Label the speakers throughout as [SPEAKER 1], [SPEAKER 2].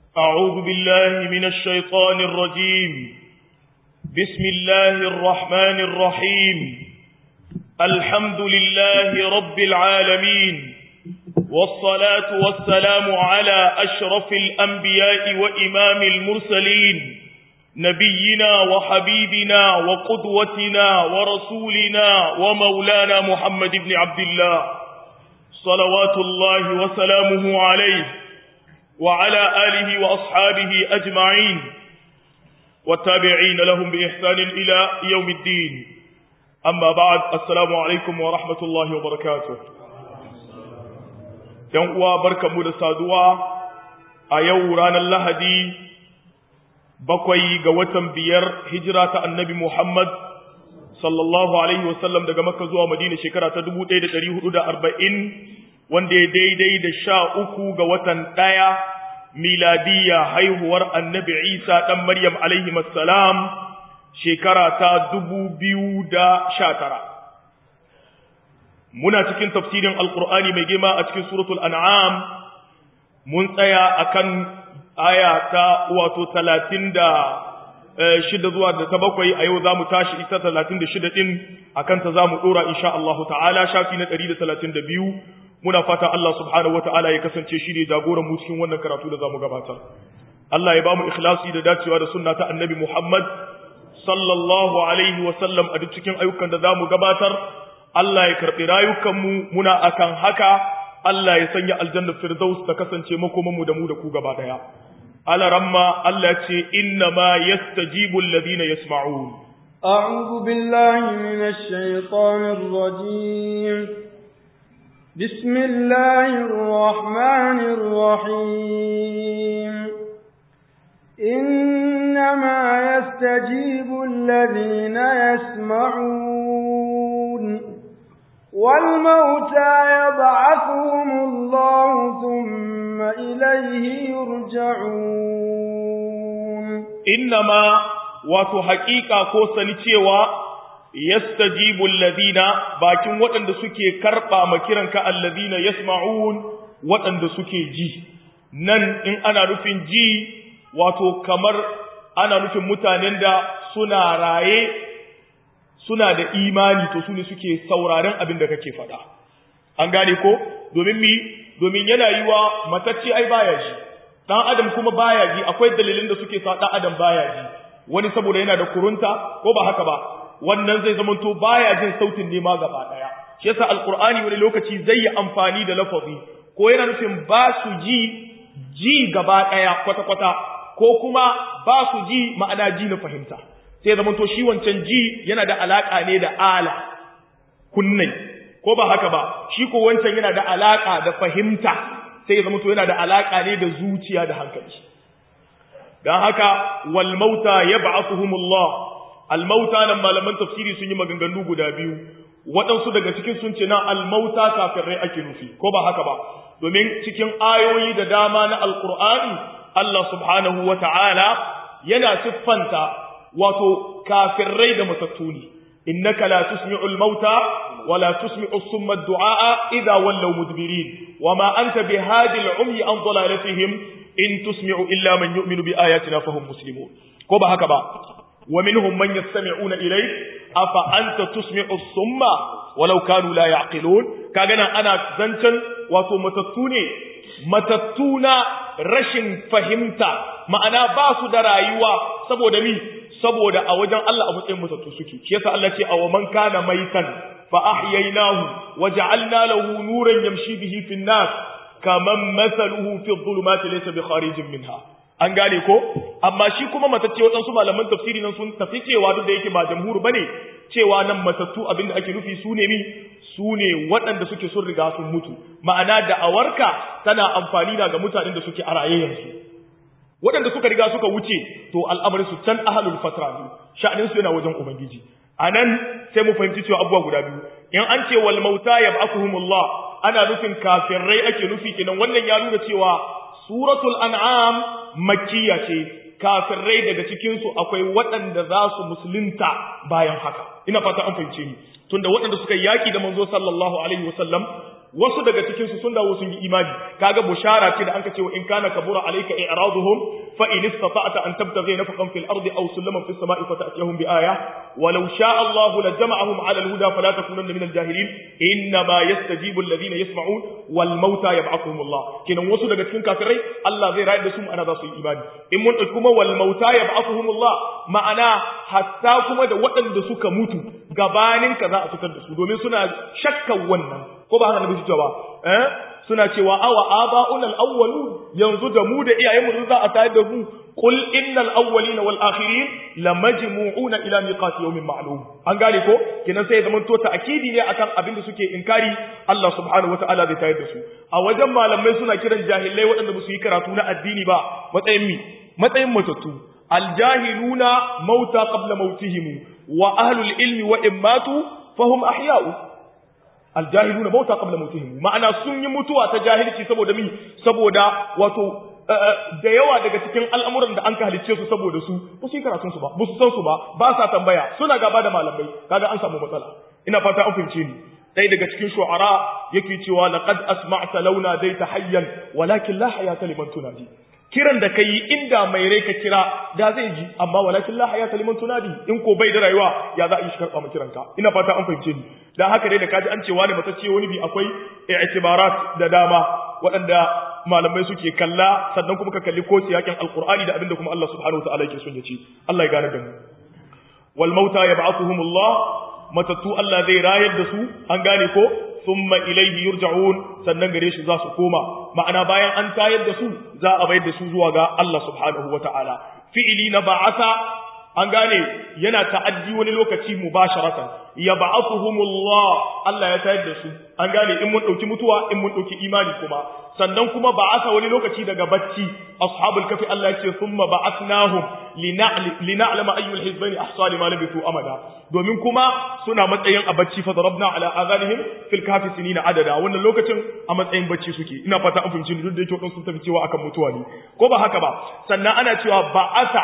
[SPEAKER 1] أعوذ بالله من الشيطان الرجيم بسم الله الرحمن الرحيم الحمد لله رب العالمين والصلاة والسلام على أشرف الأنبياء وإمام المرسلين نبينا وحبيبنا وقدوتنا ورسولنا ومولانا محمد بن عبد الله صلوات الله وسلامه عليه وعلى آله وأصحابه أجمعين والتابعين لهم بإحسان إلى يوم الدين أما بعد السلام عليكم ورحمة الله وبركاته ينقوى بركة مدسادوا أيورانا اللهدي بقوي قوة بير هجرة النبي محمد sallallahu alaihi wasallam daga makka zuwa madina shekara ta 1440 wanda ya daidai da sha uku ga watan ɗaya miladiya haihuwar annabi isa ɗan maryam alaihi salam shekara ta dubu biyu da sha tara muna cikin tafsirin alkur'ani mai girma a cikin suratul an'am mun tsaya akan aya ta wato talatin da shida zuwa da ta bakwai a yau za mu tashi ita talatin da shida ɗin a kanta za mu ɗora insha Allah ta'ala shafi na ɗari da talatin da biyu muna fata Allah subhanahu wa ta'ala ya kasance shi ne jagoran mu cikin wannan karatu da za mu gabatar Allah ya ba mu ikhlasi da dacewa da sunna ta annabi Muhammad sallallahu alaihi wa sallam a duk cikin ayyukan da za mu gabatar Allah ya karɓi rayukanmu muna akan haka Allah ya sanya aljannar firdaus ta kasance makomanmu da mu da ku gaba ɗaya على رما التي إنما يستجيب الذين يسمعون
[SPEAKER 2] أعوذ بالله من الشيطان الرجيم بسم الله الرحمن الرحيم إنما يستجيب الذين يسمعون والموتى يبعثهم الله ثم إليه يرجعون
[SPEAKER 1] إنما wato haƙiƙa ko sani cewa yastajibu alladhina bakin waɗanda suke karɓa ma kiranka alladhina yasma'un waɗanda suke ji nan in ana nufin ji wato kamar ana nufin mutanen da suna raye suna da imani to su ne suke sauraren abin da kake faɗa an gane ko domin mi domin yana yi wa matacce ai baya ji ɗan adam kuma baya ji akwai dalilin da suke sa ɗan adam baya ji wani saboda yana da kurunta ko ba haka ba wannan zai zama to baya jin sautin nema gaba ɗaya shi yasa alqur'ani wani lokaci zai yi amfani da lafazi ko yana nufin ba su ji ji gaba ɗaya kwata-kwata ko kuma ba su ji ma'ana ji na fahimta sai zama to shi wancan ji yana da alaka ne da ala kunnai ko ba haka ba shi ko wancan yana da alaka da fahimta sai ya zama to yana da alaka ne da zuciya da hankali dan haka wal mauta yab'athuhumullah al mauta nan malaman tafsiri sun yi maganganu guda biyu waɗansu daga cikin sun ce na al mauta kafirai ake nufi ko ba haka ba domin cikin ayoyi da dama na alqur'ani Allah subhanahu wa ta'ala yana siffanta wato kafirai da matattu ne innaka la tusmi'ul mauta wala tusmi'u summa ad-du'a idha wallaw mudbirin wama anta bihadi al-umyi an dalalatihim in tusmi'u illa man yu'minu bi ayatina fahum muslimun ko ba haka ba wa minhum man yastami'una ilayk afa anta tusmi'u summa walau kanu la ya'qilun kaga nan ana zancan wato matattu ne matattu na rashin fahimta ma'ana ba su da rayuwa saboda mi saboda a wajen Allah a matsayin matattu suke shi yasa Allah ce aw man kana maitan fa ahyaynahu wa ja'alna lahu nuran yamshi bihi fin nas kaman mathaluhu fi dhulumati laysa bi kharijin minha an gane ko amma shi kuma matacce waɗansu malaman tafsiri nan sun tafi cewa duk da yake ba jamhur bane cewa nan matattu abinda ake nufi su ne mi su ne waɗanda suke sun riga sun mutu ma'ana da awarka tana amfani da ga mutanen da suke a raye yanzu waɗanda suka riga suka wuce to al'amarin su can ahalul fatra ne sha'anin su yana wajen ubangiji anan sai mu fahimci cewa abubuwa guda biyu in an ce wal mauta yab'athuhumullah ana nufin kafirai ake nufi kenan wannan ya nuna cewa suratul an'am makkiya ce kafirai daga cikin su akwai waɗanda za su musulunta bayan haka ina fata an fahimce ni tunda waɗanda suka yaki da manzo sallallahu alaihi wasallam wasu daga cikin su sun dawo sun yi imani kaga bushara ce da anka ce wa in kana kabura alayka i'raduhum fa in istata'ta an tabtaghi nafaqan fil ardi aw sulaman fis sama'i fata'tiyahum bi aya walau sha'a Allah la jama'ahum 'ala al-huda fala takunanna min al-jahilin inna ma yastajibu alladhina yasma'un wal mauta yab'athuhum Allah kenan wasu daga cikin kafirai Allah zai rayar da su ana za su yi imani in mun kuma wal mauta yab'athuhum Allah ma'ana hatta kuma da waɗanda suka mutu gabanin ka za a fitar da su domin suna shakkan wannan ko ba haka nabi cewa eh suna cewa awa aba'un al-awwalun yanzu da mu da iyayen mu za a tayar da mu qul innal awwalin wal akhirin lamajmu'una ila miqati yawmin ma'lum an gane ko kinan sai zaman to ta'kidi ne akan abin da suke inkari Allah subhanahu wata'ala zai tayar da su a wajen malamai suna kiran jahilai waɗanda ba su yi karatu na addini ba matsayin mi matsayin matattu aljahiluna mauta qabla mautihim wa ahlul ilmi wa immatu fahum ahya'u aljahiluna mauta qabla mautihim ma'ana sun yi mutuwa ta jahilci saboda mi saboda wato da yawa daga cikin al'amuran da an ka halicce su saboda su ba su yi karatun su ba ba su san su ba ba sa tambaya suna gaba da malamai kaga an samu matsala ina fata an fahimce ni ɗaya daga cikin shu'ara yake cewa laqad asma'ta launa dai tahayyan walakin la hayata liman tunadi kiran da kai inda mai rai ka kira da zai ji amma walakin la hayata liman tunadi in ko bai da rayuwa ya za a yi shi karɓa kiranka ina fata an fahimce ni dan haka dai da kaji an ce wani matacce wani bi akwai i'tibarat da dama waɗanda malamai suke kalla sannan kuma ka kalli ko siyakin alqur'ani da abinda kuma Allah subhanahu wataala yake son ya ce Allah ya gane da mu wal mauta yab'athuhumullah matattu Allah zai rayar da su an gane ko thumma ilayhi yurja'un sannan gare shi za su koma ma'ana bayan an tayar da su za a bayar da su zuwa ga Allah subhanahu wata'ala fi'ili na ba'asa an gane yana ta'addi wani lokaci mubasharatan ya ba'athuhumullah Allah ya tayar da su an gane in mun dauki mutuwa in mun dauki imani kuma sannan kuma ba'asa wani lokaci daga bacci ashabul kafi Allah yake thumma ba'athnahum lina'lama ayyul hizbayn ahsa lima labithu amada domin kuma suna matsayin a bacci fa darabna ala azanihim fil kafi sinina adada wannan lokacin a matsayin bacci suke ina fata an fahimci duk da yake wadansu sun tafi cewa akan mutuwa ne ko ba haka ba sannan ana cewa ba'asa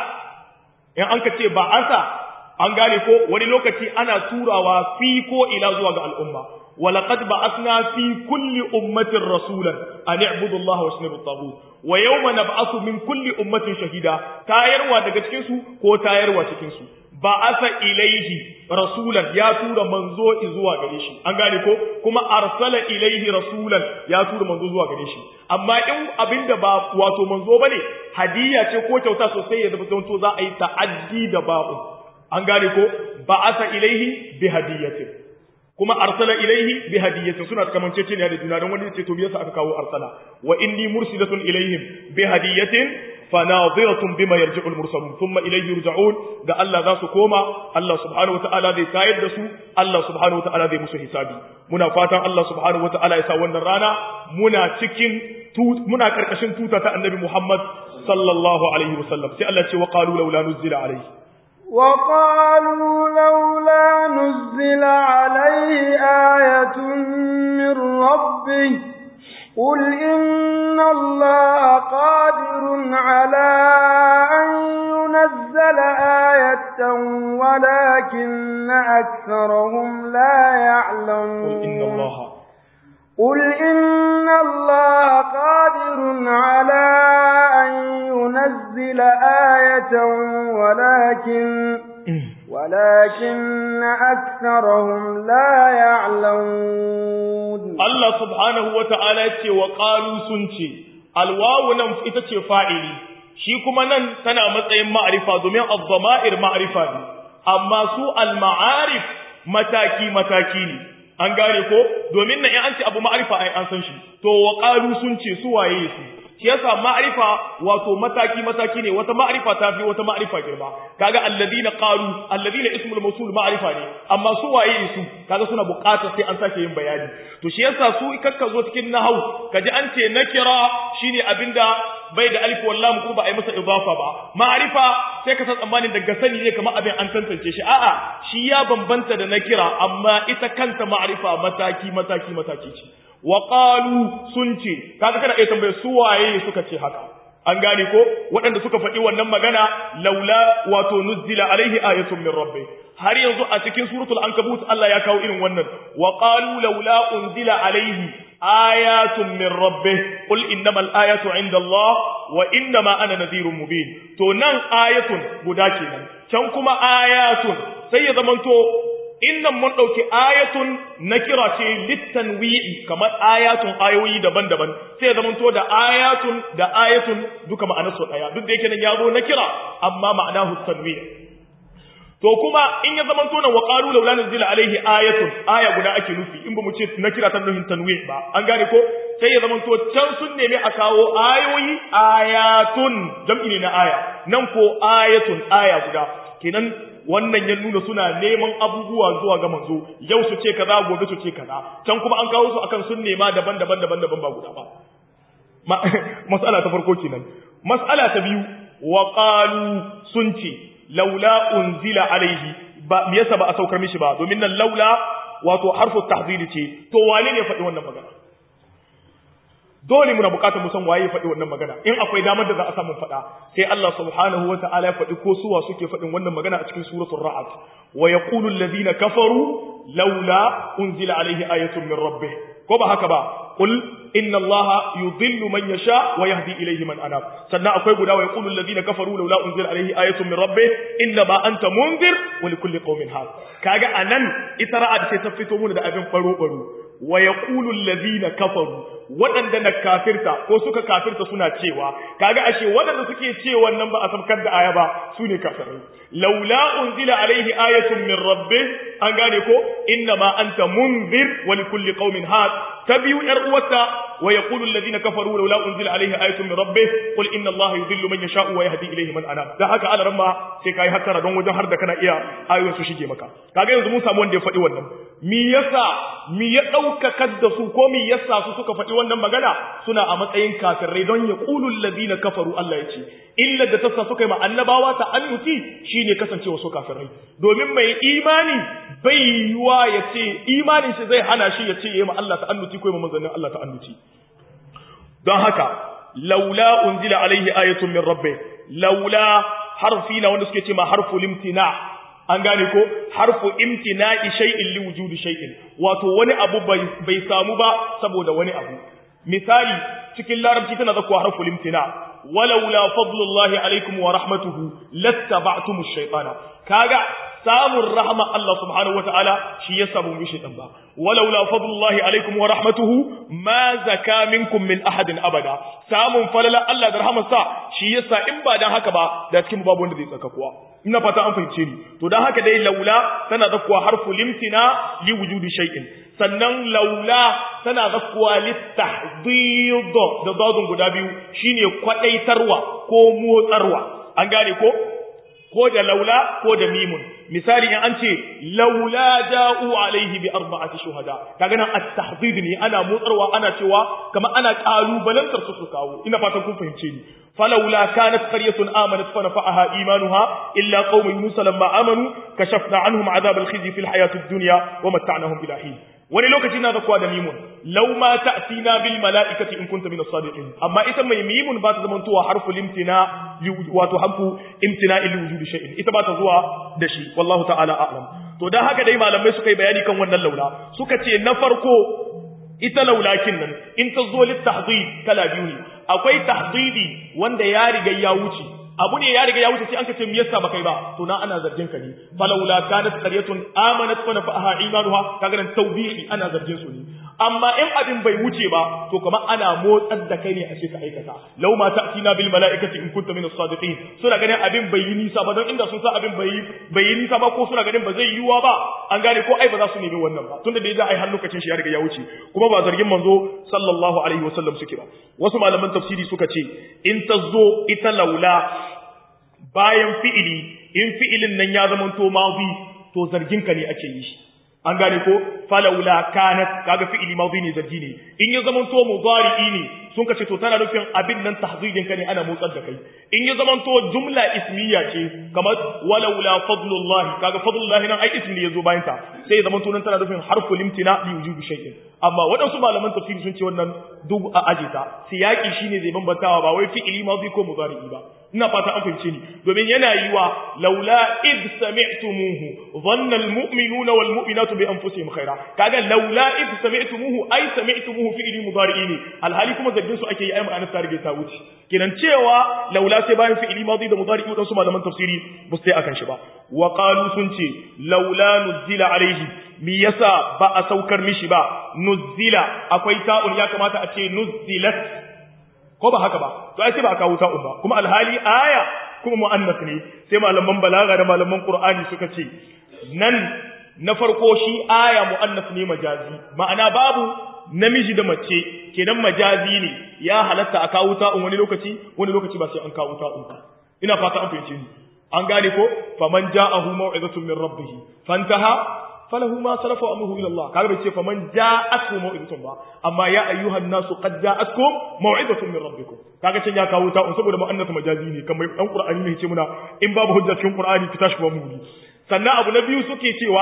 [SPEAKER 1] in an ka ce ba'asa an gane ko wani lokaci ana turawa fi ko ila zuwa ga al'umma ولقد بعثنا في كل أمة رسولا أن اعبدوا الله واجتنبوا الطاغوت ويوم نبعث من كل أمة شهيدا تايروا daga cikin su ko tayarwa cikin su ba'atha ilaihi rasulan ya tura manzo zuwa gare shi an gane ko kuma arsala ilaihi rasulan ya tura manzo zuwa gare shi amma in abinda ba wato manzo bane hadiya ce ko kyauta sosai ya zama to za a yi ta'addi da babu an gane ko ba'atha ilaihi bi hadiyatin kuma arsala ilaihi bi hadiyatin suna kamancece ne da juna don wani ce to me yasa aka kawo arsala wa inni mursilatun ilaihim bi hadiyatin fanadhiratun bima yarji'ul mursalun thumma ilayhi yurja'un da Allah za su koma Allah subhanahu wata'ala zai tayar da su Allah subhanahu wata'ala zai musu hisabi muna fatan Allah subhanahu wata'ala ya sa wannan rana muna cikin muna karkashin tuta ta annabi Muhammad sallallahu alaihi wasallam sai Allah ce wa qalu laula nuzila alaihi
[SPEAKER 2] وقالوا لولا نزل عليه آية من ربه قل إن الله قادر على أن ينزل آية ولكن أكثرهم لا يعلمون
[SPEAKER 1] قل إن الله
[SPEAKER 2] قل إن الله قادر على أن ينزل آية ولكن ولكن أكثرهم لا يعلمون
[SPEAKER 1] Allah subhanahu wa ta'ala ce wa ƙalu sun ce, alwawu nan ita ce fa'ili, shi kuma nan tana matsayin ma'arifa domin al-zama'ir ma'arifa ne, amma su al-ma'arif mataki-mataki ne. An gane ko? Domin na in an ce abu ma'arifa ai an san shi, to wa ƙalu sun ce su waye su. Shi yasa ma'arifa wato mataki-mataki ne, wata ma'arifa ta fi wata ma'arifa girma. Kaga alladina qalu, alladina ismul mawsul ma'arifa ne, amma su waye su? Kaga suna buƙatar sai an sake yin bayani. to shi yasa su kakka zo cikin nahau kaji an ce nakira shine abinda bai da alif wal lam ko ba ai masa idafa ba ma'rifa sai ka san tsammanin daga sani ne kamar abin an tantance shi a'a shi ya bambanta da nakira amma ita kanta ma'rifa mataki mataki mataki ce wa qalu sun ce kaga kana iya tambaye su waye suka ce haka an gane ko waɗanda suka faɗi wannan magana laula wato nuzzila alaihi ayatun min rabbi har yanzu a cikin suratul ankabut Allah ya kawo irin wannan wa qalu laula unzila alaihi ayatun min rabbih qul innamal ayatu inda Allah wa innama ana nadhirun mubin to nan ayatun guda kenan can kuma ayatun sai ya zamanto innan mun dauki ayatun nakira ce litanwi'i kamar ayatun ayoyi daban-daban sai ya zamanto da ayatun da ayatun duka ma'anarsu daya duk da yake nan ya zo nakira amma ma'anahu tanwi' to kuma in ya zaman tona wa qalu laula nuzila alaihi ayatun aya guda ake nufi in ba mu ce na kira ta nuhin tanwi ba an gane ko sai ya zaman to can sun nemi a kawo ayoyi ayatun jam'i ne na aya nan ko ayatun aya guda kenan wannan ya nuna suna neman abubuwa zuwa ga manzo yau su ce kaza gobe su ce kaza can kuma an kawo su akan sun nema daban-daban daban-daban ba guda ba mas'ala ta farko kenan mas'ala ta biyu wa qalu sun ce laula unzila alaihi ba me yasa ba a saukar mishi ba domin nan laula wato harfu tahdhid ce to wane ne faɗi wannan magana dole muna bukatar mu san waye ya faɗi wannan magana in akwai damar da za a samu faɗa sai Allah subhanahu wata'ala ya faɗi ko suwa suke faɗin wannan magana a cikin suratul ra'd wa yaqulu alladhina kafaru laula unzila alaihi ayatun min rabbih ko ba haka ba qul inna allaha yudhillu man yasha wa yahdi ilayhi man anab sannan akwai guda wa yaqulu alladhina kafaru laula unzila alayhi ayatun min rabbih inna ma anta munzir wa likulli qaumin had kaga anan ita ra'ad ce ta fito mun da abin baro baro wa yaqulu alladhina kafaru waɗanda na kafirta ko suka kafirta suna cewa kaga ashe waɗanda suke cewa nan ba a sabkar da aya ba su ne kafirai laula unzila alaihi ayatun min rabbih an gane ko inna ma anta munzir wa likulli qaumin had ta biyu yar uwarta wa yaqulu alladhina kafaru laula unzila alaihi ayatun min rabbih qul inna allaha yudhillu man yasha'u wa yahdi ilayhi man anab da haka ala ramma sai kai hattara don wajen har da kana iya ayoyin su shige maka kaga yanzu mun samu wanda ya faɗi wannan mi yasa mi ya daukakar da su ko mi yasa su suka faɗi wannan magana suna a matsayin kafirai don ya qulu alladhina kafaru Allah ya ce illa da tassa suka yi ma annabawa ta annuti shine kasancewa su kafirai domin mai imani bai yiwa ya ce imanin shi zai hana shi ya ce yayi ma Allah ta annuti ko ma manzannin Allah ta annuti don haka laula unzila alaihi ayatun min rabbi laula harfi na wanda suke ce ma harfu limtina an gane ko harfu imtina'i shay'in li wujudi shay'in wato wani abu bai samu ba saboda wani abu misali cikin larabci tana zakuwa harfu limtina walaula fadlullahi alaikum wa rahmatuhu lattaba'tum ash-shaytana kaga samun rahma Allah subhanahu wataala shi ya samu mishi dan ba walaula fadlullahi alaikum wa rahmatuhu ma zaka minkum min ahadin abada samun falala Allah da rahmarsa shi yasa in ba dan haka ba da cikin babu wanda zai tsaka kuwa ina fata an fahimce ni to dan haka dai laula tana zakkuwa harfu limtina li wujudi shay'in sannan laula tana zakkuwa litahdid da dadun guda biyu shine kwadaitarwa ko motsarwa an gane ko ko da laula ko da mimun misali in an ce laula ja'u alaihi bi arba'ati shuhada kaga nan at-tahdid ne ana motsarwa ana cewa kamar ana kalubalantar su su kawo ina fatan kun fahimce ni falawla kanat qaryatun amanat fa nafa'aha imanuha illa qaum musa lamma amanu kashafna anhum adhab al-khizy fi al-hayati ad-dunya wa mata'nahum ila hin wani lokaci na zakuwa da mimun law ma ta'tina bil mala'ikati in kunta min as-sadiqin amma ita mai mimun ba ta zama tuwa harfu limtina wato harfu imtina li wujudi shay'in ita ba ta zuwa da shi wallahu ta'ala a'lam to dan haka dai malamai suka yi bayani kan wannan laula suka ce na farko ita laulakin nan in ta zo litahdid kala biyu ne akwai tahdidi wanda ya riga ya wuce abu ne ya riga ya wuce sai an kace me yasa baka yi ba to na ana zargin ka ne falawla kanat qaryatun amanat fa nafa'aha imanuha kaga nan tawbihi ana zargin su ne amma in abin bai wuce ba to kamar ana motsar da kai ne a ce ka aikata law ma ta'tina bil mala'ikati in kunta min as-sadiqin suna ganin abin bai yi nisa ba don inda sun sa abin bai bai yi nisa ba ko suna ganin ba zai yiwa ba an gane ko ai ba za su nemi wannan ba tunda da ya ai har lokacin shi ya riga ya wuce kuma ba zargin manzo sallallahu alaihi wasallam suke ba wasu malaman tafsiri suka ce in ta zo ita laula bayan fi'ili in fi'ilin nan ya zama to mazi to zargin ka ne ake yi an gane ko falawla kanat kaga fi'ili mazi ne zargi ne in ya zama to mudari'i ne sun kace to tana nufin abin nan tahzidin ka ne ana motsar da kai in ya zama to jumla ismiya ce kamar walawla fadlullahi kaga fadlullahi nan ai ismi yazo bayan ta sai ya zama to nan tana nufin harfu limtina li wujubi shay'in amma waɗansu malaman tafsiri sun ce wannan duk a aje ta siyaki shine zai bambantawa ba wai fi'ili mazi ko mudari'i ba ina fata an fahimce ni domin yana yi wa laula id sami'tumuhu dhanna almu'minuna wal mu'minatu bi anfusihim khaira kaga laula id sami'tumuhu ay sami'tumuhu fi'li mudari'i ne alhali kuma zargin su ake yi ai ma'anar ta rige ta wuce kenan cewa laula sai bayan fi'li madi da mudari'i dan su malaman tafsiri ba sai akan shi ba wa qalu sun ce laula nuzila alaihi mi yasa ba a saukar mishi ba nuzila akwai ta'un ya kamata a ce nuzilat ko ba haka ba to ai sai ba a kawo ta'un ba kuma alhali aya kuma mu'annas ne sai malaman balaga da malaman qur'ani suka ce nan na farko shi aya mu'annas ne majazi ma'ana babu namiji da mace kenan majazi ne ya halatta a kawo ta'un wani lokaci wani lokaci ba sai an kawo ta'un ba ina fata an fahimce ni an gane ko faman ja'ahu maw'izatun min rabbih fantaha falahu ma salafa amruhu ila Allah kaga bai ce faman ja'atkum maw'izatun ba amma ya ayyuhan nasu qad ja'atkum maw'izatun min rabbikum kaga can ya kawo ta'un saboda mu'annas majazi ne kamar dan qur'ani ne ce muna in babu hujja cikin qur'ani ki tashi ba mu sannan abu na biyu suke cewa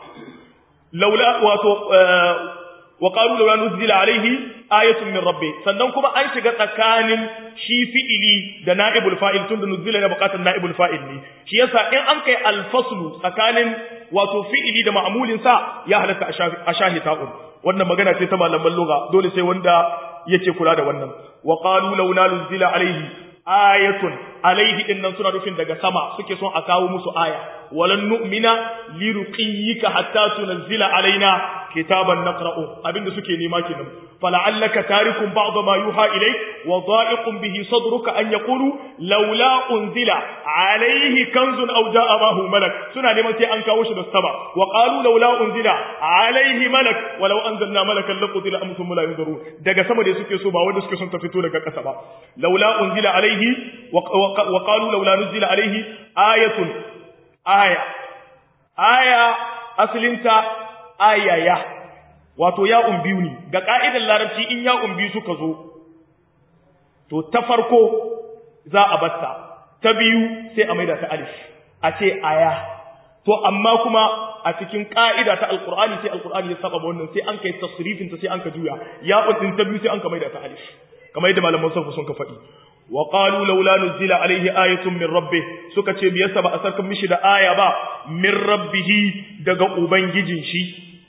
[SPEAKER 1] laula wato wa qalu laula nuzila alaihi ayatun min rabbi sannan kuma an shiga tsakanin shi fi'ili da na'ibul fa'il tunda nuzila na bukatar na'ibul fa'il ne shi yasa in an kai alfaslu tsakanin wato fi'ili da ma'mulin sa ya halatta a shahi ta'un wannan magana ce ta malaman lugha dole sai wanda yake kula da wannan wa qalu laula nuzila alaihi ayatun alaihi din nan suna rufin daga sama suke son a kawo musu aya walan nu'mina liruqiyyika hatta tunzila alaina kitaban naqra'u abinda suke nema kenan fala'allaka tarikum ba'd ma yuha ilayk wa dha'iqun bihi sadruka an yaqulu laula unzila alayhi kanzun aw ja'a mahu malak suna neman sai an kawo shi da sama wa qalu laula unzila alayhi malak walau anzalna malakan laqutila amtum la yunzuru daga sama da suke so ba wanda suke son ta fito daga ƙasa ba laula unzila alayhi wa qalu laula nuzila alayhi ayatun aya aya asalinta ayaya wato ya'un biyu ne ga ka'idar larabci in ya'un biyu suka zo to ta farko za a batta ta biyu sai a maida ta alif a ce aya to amma kuma a cikin ka'ida ta alqur'ani sai alqur'ani ya saba wannan sai an kai tasrifin ta sai an ka juya ya'un din ta biyu sai an ka maida ta alif kamar yadda malaman sarfu sun ka faɗi wa qalu laula nuzila alaihi ayatun min rabbih suka ce me yasa ba a sarkan mishi da aya ba min rabbih daga ubangijin shi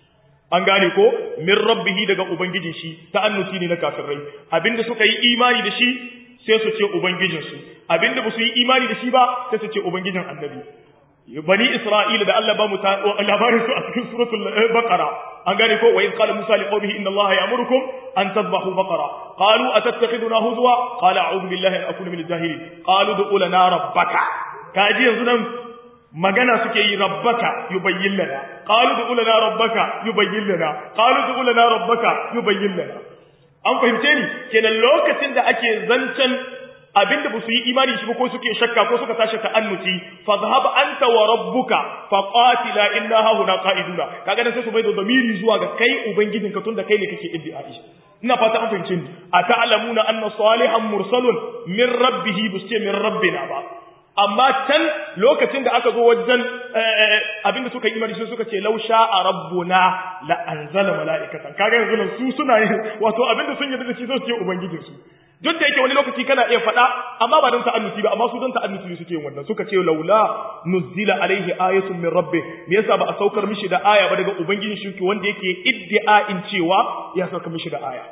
[SPEAKER 1] an gane ko min rabbih daga ubangijin shi ta'annuti ne na kafirai abinda suka yi imani da shi sai su ce ubangijin su abinda ba su yi imani da shi ba sai su ce ubangijin annabi bani isra'ila da Allah ba mu labarin su a cikin suratul baqara an gane ko wa in qala musa li qaumihi inna allaha ya'murukum an tadhbahu baqara qalu atattakhiduna huzwa qala a'udhu billahi an akuna min al-jahilin qalu du'u lana rabbaka kaji yanzu nan magana suke yi rabbaka yubayyin lana qalu du'u lana rabbaka yubayyin lana qalu du'u lana rabbaka yubayyin lana an fahimce ni kenan lokacin da ake zancen abinda ba su yi imani shi ba ko suke shakka ko suka tashi ta'annuti fa zahab anta wa rabbuka fa qatila inna ha huna qa'iduna kaga dan sai su bai da zamiri zuwa ga kai ubangijin ka tunda kai ne kake iddi'ai ina fata an fahimce ni ata'lamuna anna salihan mursalun min rabbih busce min rabbina ba amma can lokacin da aka zo wajen abinda suka yi imani sai suka ce law sha'a rabbuna la anzala mala'ikatan kaga yanzu nan su suna wato abinda sun yi da shi sai su ce ubangijinsu duk da yake wani lokaci kana iya faɗa amma ba don ta'annuti ba amma su don ta'annuti suke yin wannan suka ce laula nuzila alaihi ayatun min rabbi me yasa ba a saukar mishi da aya ba daga ubangijin shi wanda yake iddia'in cewa ya saukar mishi da aya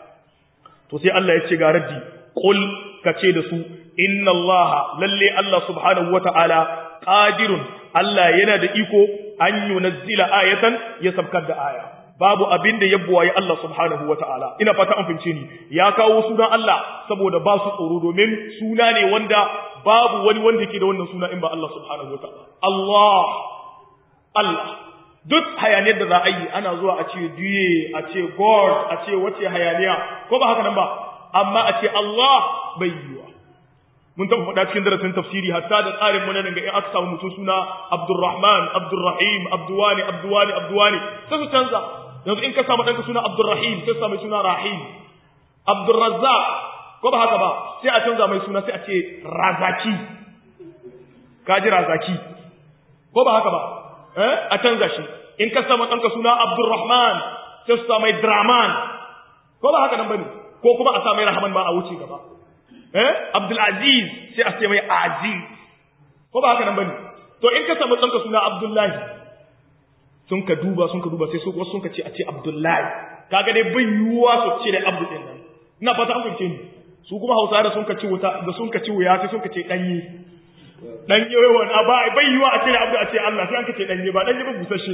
[SPEAKER 1] to sai Allah ya ce ga raddi qul kace da su inna Allah lalle Allah subhanahu wata'ala qadirun Allah yana da iko an yunazzila ayatan ya sabkar da aya babu abin da ya buwaye Allah subhanahu wa ta'ala, ina fata an fince ni, ya kawo sunan Allah saboda ba su tsoro domin suna ne wanda babu wani wanda ke da wannan suna in ba Allah subhanahu wa ta'ala. Allah, Allah, duk hayaniyar da za a yi ana zuwa a ce duye, a ce God, a ce wace hayaniya, ko ba haka nan ba, amma a ce Allah bai yiwa. mun taɓa faɗa cikin darasin tafsiri hatta da tsarin mu nan ga in aka samu mutum suna Abdurrahman, Abdurrahim, Abduwani, Abduwani, Abduwani, sai su canza. yanzu in ka samu ɗanka suna Abdurrahim sai sa mai suna Rahim Abdurrazzaq ko ba haka ba sai a canza mai suna sai a ce Razaki kaji Razaki ko ba haka ba eh a canza shi in ka samu ɗanka suna Abdurrahman sai su sa mai Draman ko ba haka nan bane ko kuma a sa mai Rahman ma a wuce gaba eh Abdul Aziz sai a ce mai Aziz ko ba haka nan bane to in ka samu ɗanka suna Abdullahi sun ka duba sun ka duba sai su wasu sun ka ce a ce Abdullahi kaga dai bai yiwuwa su ce da Abdu din nan ina fata an fahimce ni su kuma Hausa da sun ka ci wuta da sun ka ci wuya sai sun ka ce danye danye wai wani ba bai yiwuwa a ce da Abdu a ce Allah sai an ka ce danye ba danye ba busashe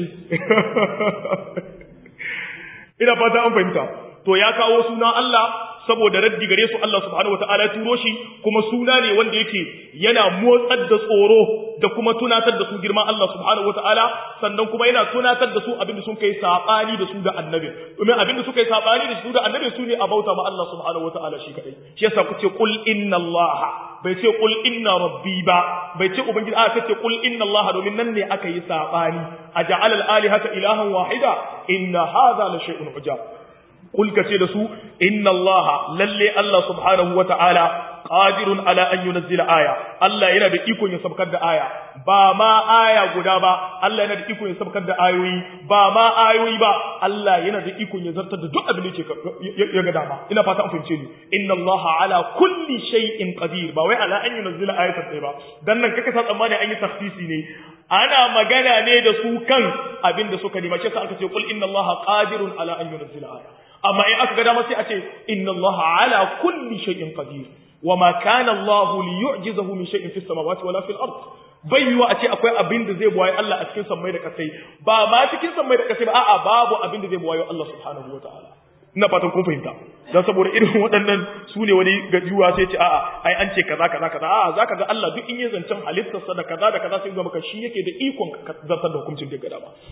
[SPEAKER 1] ina fata an fahimta to ya kawo suna Allah saboda raddi gare su Allah subhanahu wataala ya turo shi kuma suna ne wanda yake yana motsar da tsoro da kuma tunatar da su girma Allah subhanahu wataala sannan kuma yana tunatar da su abinda sun kai sabani da su da annabi domin abinda suka yi sabani da su da annabi su ne a bauta ma Allah subhanahu wataala shi kadai shi yasa ku ce qul inna Allah bai ce qul inna rabbi ba bai ce ubangiji a ce qul inna Allah domin nan ne aka yi sabani aja'al al-alihata ilahan wahida inna hadha la shay'un ujab Kul ka ce da su, Inna Allah, lalle Allah subhanahu wa ta'ala, ƙadirun ala an yunazzila aya, Allah yana da ikon ya sabkar da aya, ba ma aya guda ba, Allah yana da ikon ya sabkar da ayoyi, ba ma ayoyi ba, Allah yana da ikon ya zartar da duk abin da ya ga dama. Ina fata an fahimce ni, Inna Allah ala kulli shay'in qadir, ba wai ala an yunazzila ayatan ɗaya ba, dan nan kaka sa tsammani an yi tafsisi ne, ana magana ne da su kan abin da suka nema, shi yasa aka ce kul inna Allah qadirun ala an yunazzila aya. amma in aka ga dama sai a ce inna Allah ala kulli shay'in qadir wa ma kana Allah li yu'jizahu min shay'in fis samawati wala fil ard bai yiwa a ce akwai abin da zai buwaye Allah a cikin sammai da kasai ba ma cikin sammai da kasai ba a'a babu abin da zai buwaye Allah subhanahu wa ta'ala ina fatan kun fahimta dan saboda irin waɗannan su ne wani gajuwa sai ce a'a ai an ce kaza kaza kaza a'a zaka ga Allah duk in ya zancen halittarsa da kaza da kaza sai ga maka shi yake da ikon zartar da hukuncin da gada ba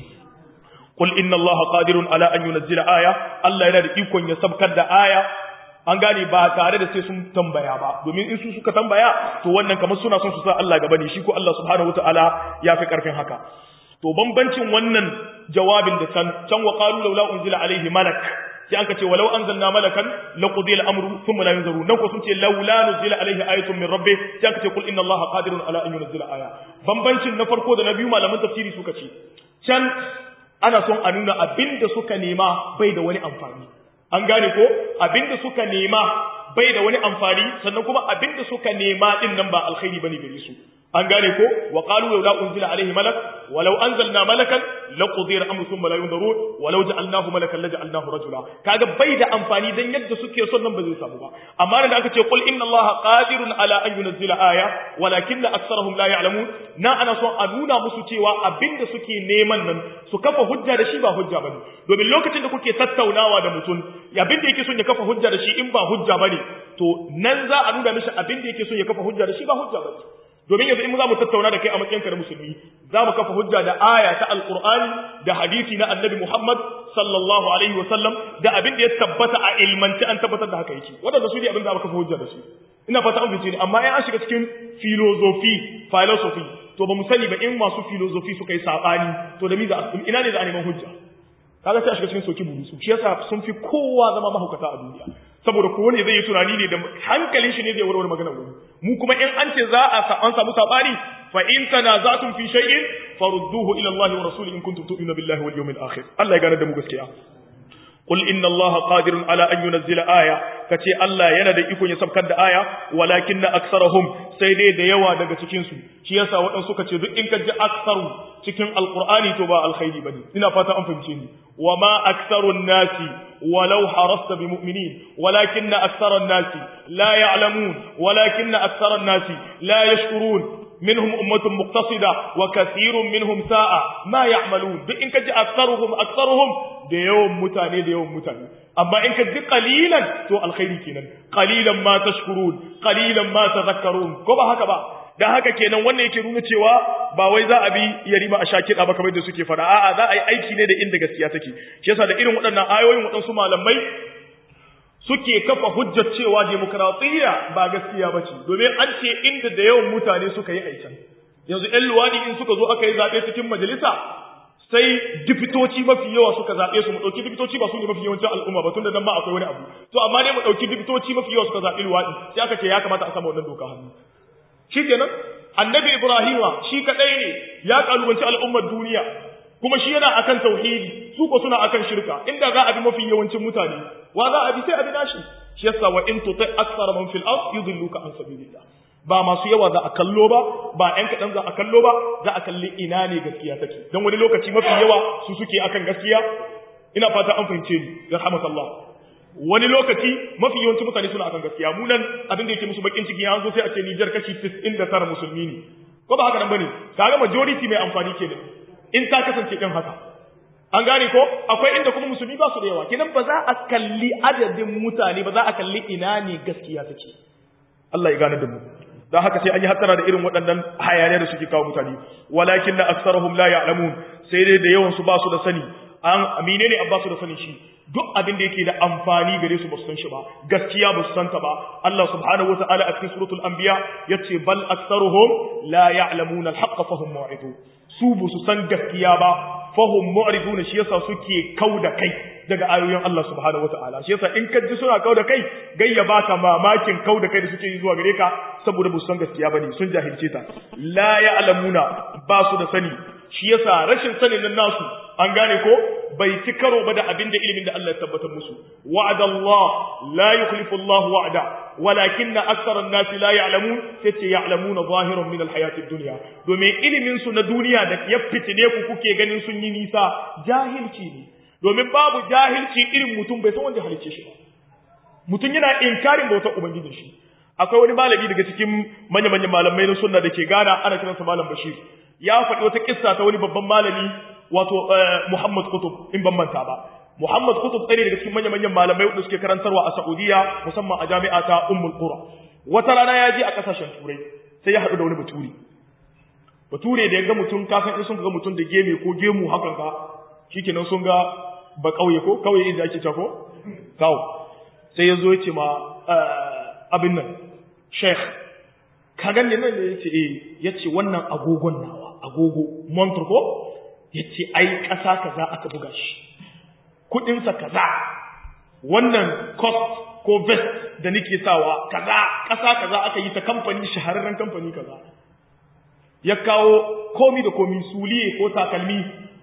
[SPEAKER 1] قل إن الله قادر على أن ينزل آية الله yana da ikon ya sabkar da aya an gane ba tare da sai sun tambaya ba domin in su suka tambaya to wannan kamar suna son su sa Allah gaba ne shi ko Allah subhanahu wataala ya fi karfin haka to bambancin wannan jawabin da can can wa qalu laula unzila alaihi malak sai aka ce walau anzalna malakan laqudiya al-amru thumma la yunzaru nan ko sun ce laula nuzila alaihi ayatun min rabbih sai aka ce qul inna allaha qadirun ala an yunzila aya bambancin na farko da na biyu malaman tafsiri suka ce can ana son a nuna abinda suka nema bai da wani amfani an gane ko abinda suka nema bai da wani amfani sannan kuma abinda suka nema din nan ba alkhairi bane gare su an gane ko wa qalu law unzila alaihi malak walau anzalna malakan laqudiya al-amru thumma la yunzarun walau ja'alnahu malakan laja'alnahu rajula kaga bai da amfani dan yadda suke son nan ba zai samu ba amma da aka ce qul inna allaha qadirun ala an yunzila aya walakinna aktharuhum la ya'lamun na ana son a nuna musu cewa abinda suke neman nan su kafa hujja da shi ba hujja bane domin lokacin da kuke tattaunawa da mutum abinda yake son ya kafa hujja da shi in ba hujja bane to nan za a nuna mishi abinda yake son ya kafa hujja da shi ba hujja bane domin yanzu in za mu tattauna da kai a matsayinka na musulmi za mu kafa hujja da aya ta alqur'ani da hadisi na annabi muhammad sallallahu alaihi wa sallam da abin da ya tabbata a ilmanci an tabbatar da haka yake wadanda su ne abin da aka kafa hujja da su ina fata an fice ni amma in an shiga cikin philosophy philosophy to ba mu sani ba in masu philosophy suka yi sabani to da mi za ina ne za a neman hujja kaga sai a shiga cikin soki burusu shi yasa sun fi kowa zama mahaukata a duniya saboda kowane zai yi tunani ne da hankalin shi ne zai warware maganar wani mu kuma in an ce za a an samu sabani fa in tanazatum fi shay'in farudduhu ila Allah wa rasulihi in kuntum tu'minuna billahi wal yawmil akhir Allah ya gane da mu gaskiya قل إن الله قادر على أن ينزل آية كتي الله ينادى يكون يسبكر da aya ولكن أكثرهم سيدي da yawa daga cikin su shi yasa waɗansu suka ce duk in ka ji aksaru cikin alqur'ani to ba alkhairi bane ina fata an fahimce ni wama aktharun nasi walau harasta bimu'minin walakinna aktharan nasi la ya'lamun walakinna aktharan nasi la yashkurun منهم أمة مقتصدة وكثير منهم ساء ما يعملون دي إنك جاء أكثرهم أكثرهم دي يوم متاني دي يوم متاني أما إنك جاء قليلا تو الخير كينا قليلا ما تشكرون قليلا ما تذكرون كما هكذا da haka kenan wannan yake nuna cewa ba wai za a bi yarima a shakir ba kamar da suke fara a'a za a yi aiki ne da inda gaskiya take shi yasa da irin waɗannan ayoyin waɗansu malamai suke kafa hujjar cewa demokratiyya ba gaskiya ba ce domin an ce inda da yawan mutane suka yi aikin yanzu ‘yan luwadi in suka zo aka yi zaɓe cikin majalisa sai dipitoci mafi yawa suka zaɓe su mu ɗauki dipitoci ba su ne mafi yawancin al'umma ba tun da nan ba akwai wani abu to amma ne mu ɗauki dipitoci mafi yawa suka zaɓi luwadi sai aka ce ya kamata a sama wannan doka hannu shi kenan annabi ibrahima shi kaɗai ne ya ƙalubanci al'ummar duniya kuma shi yana akan tauhidi su ko suna akan shirka inda za a bi mafi yawancin mutane wa za a bi sai a bi nashi shi yasa wa in tuti akthar man fil ard yudilluka an sabilillah ba masu yawa za a kallo ba ba ƴan kaɗan za a kallo ba za a kalli ina ne gaskiya take don wani lokaci mafi yawa su suke akan gaskiya ina fata an fahimce ni rahmatullah wani lokaci mafi yawancin mutane suna akan gaskiya mu nan abin da yake musu bakin ciki ya zo sai a ce Niger kashi 99 musulmi ne ko ba haka nan bane kaga majority mai amfani kenan in ta kasance din haka an gane ko akwai inda kuma musulmi ba su da yawa kenan ba za a kalli adadin mutane ba za a kalli ina ne gaskiya take Allah ya gane da mu don haka sai an yi hattara da irin waɗannan hayaniya da suke kawo mutane walakin na aksarahum la ya'lamun sai dai da yawan su ba su da sani an amine ne ba su da sani shi duk abin da yake da amfani gare su ba su san shi ba gaskiya ba su santa ba Allah subhanahu wata'ala a cikin suratul anbiya yace bal aktsaruhum la ya'lamuna al-haqqa fahum mu'ridun su ba su san gaskiya ba fahum mu'ridun shi yasa suke kauda kai daga ayoyin Allah subhanahu wata'ala shi yasa in ka ji suna kauda kai gayya baka mamakin kauda kai da suke yi zuwa gare ka saboda ba su san gaskiya bane sun jahilce ta la ya'lamuna ba su da sani shi yasa rashin sanin nan nasu an gane ko bai ci karo ba da abin da ilimin da Allah ya tabbatar musu wa'ada Allah la yukhlifu Allah wa'ada walakin aktharan nasi la ya'lamun sai ce ya'lamuna zahiran min alhayatid dunya domin ilimin su na duniya da ya fitine ku kuke ganin sun yi nisa jahilci ne domin babu jahilci irin mutum bai san wanda halicce shi ba mutum yana inkarin bautar ubangijin shi akwai wani malami daga cikin manya-manyan malamai na sunna da ke gana ana kiransa malam bashir ya faɗi wata kissa ta wani babban malami wato Muhammad Kutub in ban manta ba Muhammad Kutub ɗaya daga cikin manya-manyan malamai wanda suke karantarwa a Saudiya musamman a jami'a ta Ummul Qura wata rana ya je a kasashen Turai sai ya haɗu da wani baturi bature da ya ga mutum ka san in sun ga mutum da geme ko gemu hakan ka shikenan sun ga ba kauye ko kauye inda ake cewa ko kawo sai ya zo ya ce ma abin nan sheikh ka ganni nan da yace eh yace wannan agogon nawa agogo montre ko yace ai ƙasa kaza aka buga shi kudin sa kaza wannan cost ko vest da nake sawa kaza ƙasa kaza aka yi ta kamfani shahararren kamfani kaza ya kawo komi da komi suliye ko takalmi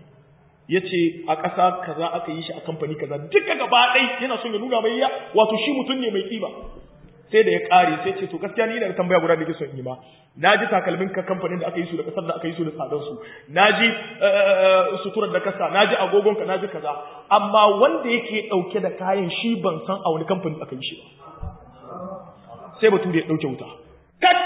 [SPEAKER 1] yace a ƙasa kaza aka yi shi a kamfani kaza duka gaba ɗai yana son ya nuna mai ya wato shi mutum ne mai ƙiba sai da ya ƙare sai ce to gaskiya ni ina da tambaya guda da ke son yi ma na ji takalmin ka kamfanin da aka yi su da ƙasar da aka yi su da tsadar su na ji suturar da kasa na ji agogon ka na ji kaza amma wanda yake ɗauke da kayan shi ban san a wani kamfani aka yi shi ba sai batu da ya ɗauke wuta kat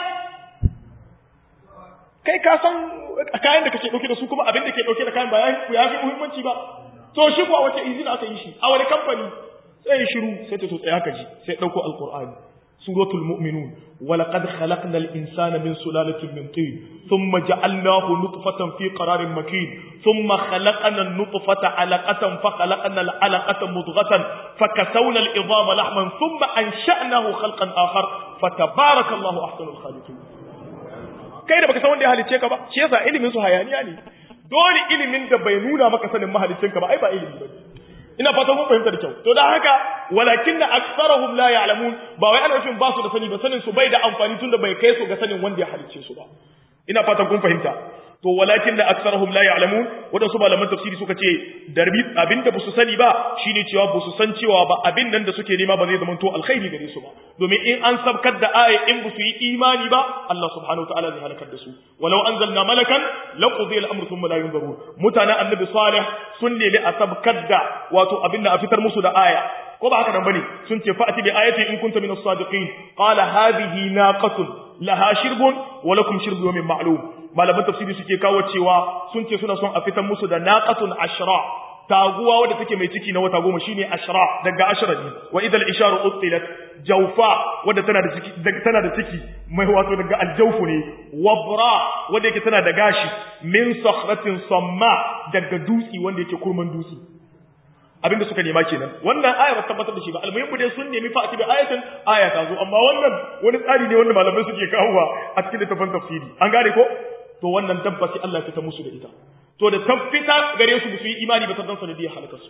[SPEAKER 1] kai ka san kayan da kake ɗauke da su kuma abin da ke ɗauke da kayan ba ya fi muhimmanci ba to shi ko a wace izina aka yi shi a wani kamfani sai ya shiru sai ta to tsaya ka ji sai ɗauko alƙur'ani سورة المؤمنون ولقد خلقنا الإنسان من سلالة من طين ثم جعلناه نطفة في قرار مكين ثم خلقنا النطفة علقة فخلقنا العلقة مضغة فكسونا العظام لحما ثم أنشأناه خلقا آخر فتبارك الله أحسن الخالقين kai da baka san wanda ya halicce ka ba shi yasa ilimin su hayaniya ne dole ilimin da bai nuna maka sanin mahaliccinka ba ai ba ilimi ba ina fatan mun fahimta da kyau to dan haka walakin na aksarahum la ya'lamun ba wai ana nufin ba su da sani ba sanin su bai da amfani tunda bai kai su ga sanin wanda ya halicce su ba ina fatan kun fahimta to walakin da aksarahum la ya'lamun wadansu malaman tafsiri suka ce darbi abinda ba su sani ba shine cewa ba su san cewa ba abin nan da suke nema ba zai zama to alkhairi gare su ba domin in an sabkar da aya in ba su yi imani ba Allah subhanahu wataala zai halakar da su walau anzalna malakan laqudi al-amru thumma la yunzarun mutanen annabi salih sun nemi a sabkar da wato abin da a fitar musu da aya ko ba haka nan bane sun ce fa'ati bi ayatin in kunta min as-sadiqin qala hadhihi naqatun laha shirbun wa lakum shirbu yawmin ma'lum malaman tafsiri suke kawo cewa sun ce suna son a fitar musu da naqatun ashra taguwa wadda take mai ciki na wata goma shine ashra daga ashra ne wa idal isharu utilat jawfa wadda tana da ciki tana da ciki mai wato daga aljawfu ne wabra wadda yake tana da gashi min sakhratin samma daga dutsi wanda yake kurman dutsi abinda suka nema kenan wannan aya ba tabbatar da shi ba almuhimmu dai sun nemi fa'ati bi ayatin aya ta zo amma wannan wani tsari ne wanda malamai suke kawowa a cikin littafin tafsiri an gane ko to wannan tabbasi Allah ya fita musu da ita to da tabbita gare su su yi imani ba ta dan sanadiyar halakar su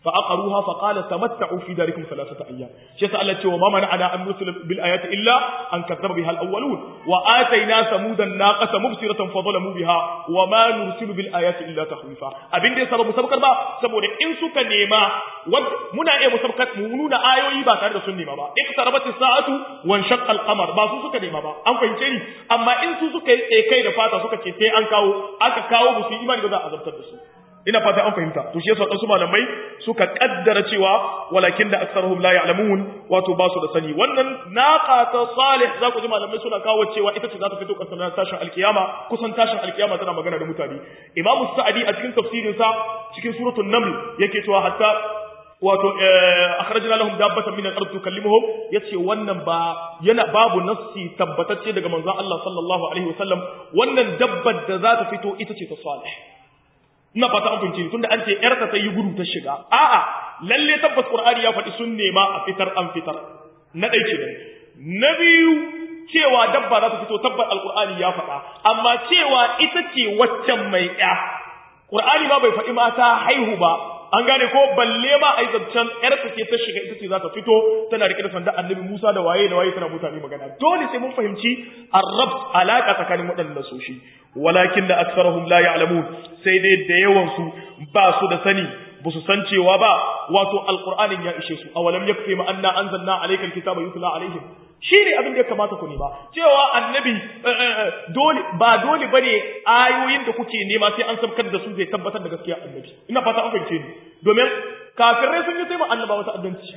[SPEAKER 1] fa aqaruha fa qala tamatta'u fi darikum thalathata ayyam shi yasa Allah ce wa ma mana'ana an nursila bil ayati illa an kazzaba biha al awwalun wa atayna samudan naqata mubsiratan fa zalamu biha wa ma nursilu bil ayati illa tahwifa abin da yasa ba mu sabkar ba saboda in suka nema muna iya mu sabkar mu nuna ayoyi ba tare da sun nema ba iqtarabat as-sa'atu wa shaqqa al-qamar ba su suka nema ba an fahimce ni amma in su suka yi kai da fata suka ce sai an kawo aka kawo musu imani ba za a azabtar da su ina fata an fahimta to shi yasa wasu malamai suka kaddara cewa walakin da aktsaruhum la ya'lamun wato ba su da sani wannan naqa ta salih za ku ji malamai suna kawo cewa ita ce za ta fito kasan tashin alkiyama kusan tashin alkiyama tana magana da mutane imamu sa'adi a cikin tafsirin sa cikin suratul naml yake cewa hatta wato akhrajna lahum dabbatan min al-ard tukallimuhum yace wannan ba yana babu nassi tabbatacce daga manzon Allah sallallahu alaihi wasallam wannan dabbar da za ta fito ita ce ta salih ina fata an fahimci tunda an ce yarta ta yi gudu ta shiga a'a lalle tabbas qur'ani ya faɗi sun nema a fitar an fitar na ɗai ce na biyu cewa dabba za ta fito tabbar alqur'ani ya faɗa amma cewa ita ce waccan mai ƴa qur'ani ma bai faɗi mata haihu ba an gane ko balle ma ai zancen yarta ce ta shiga ita ce za ta fito tana rike da sanda annabi Musa da waye da waye tana mutane magana dole sai mun fahimci arrab alaka tsakanin waɗannan soshi walakin da aksarahum la ya'lamun sai dai da yawan su ba su da sani ba su san cewa ba wato alqur'anin ya ishe su awalam yakfi ma anna anzalna alaykal kitaba yutla alaihim shi ne abin da ya kamata ku nema cewa annabi dole ba dole bane ayoyin da kuke nema sai an sabkar da su zai tabbatar da gaskiya annabi ina fata an fahimce ni domin kafirai sun yi sai ma annaba wata addanci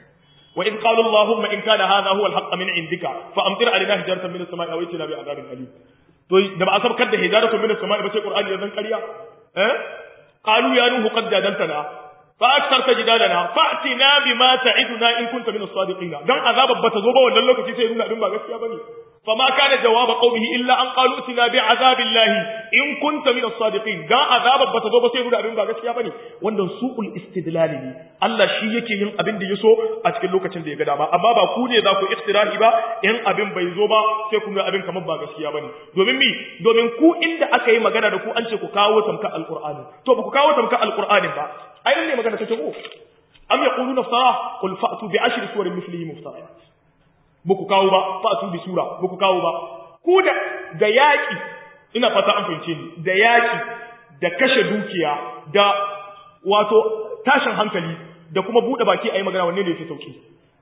[SPEAKER 1] wa in qalu allahumma in kana hadha huwa alhaq min indika fa amtir alaina hijaratan min as-sama'i aw itina bi adabin alim to da ba a sabkar da hijaratan min as-sama'i ba sai qur'ani ya zan ƙarya eh qalu ya nuhu qad jadaltana فأكثرت جدالنا فأتنا بما تعدنا إن كنت من الصادقين دان عذاب بتزوبا wannan lokaci sai nuna din ba gaskiya bane فما كان جواب قومه إلا أن قالوا اتنا بعذاب الله إن كنت من الصادقين دا عذاب بتزوبا sai nuna din ba gaskiya bane wannan su'ul istidlal ne Allah shi yake yin abin da yaso a cikin lokacin da ya ga dama amma ba ku ne za ku iftirahi ba in abin bai zo ba sai ku ga abin kamar ba gaskiya bane domin mi domin ku inda aka yi magana da ku an ce ku kawo tamka alqur'ani to ba ku kawo tamka alqur'anin ba ai ne magana take ko am yaquluna iftara qul fa'tu bi ashri suwarin mithlihi muftariyat buku kawo ba fa'tu bi sura buku kawo ba ku da da yaki ina fata an fahimce ni da yaki da kashe dukiya da wato tashin hankali da kuma bude baki ayi magana wanne ne yafi sauki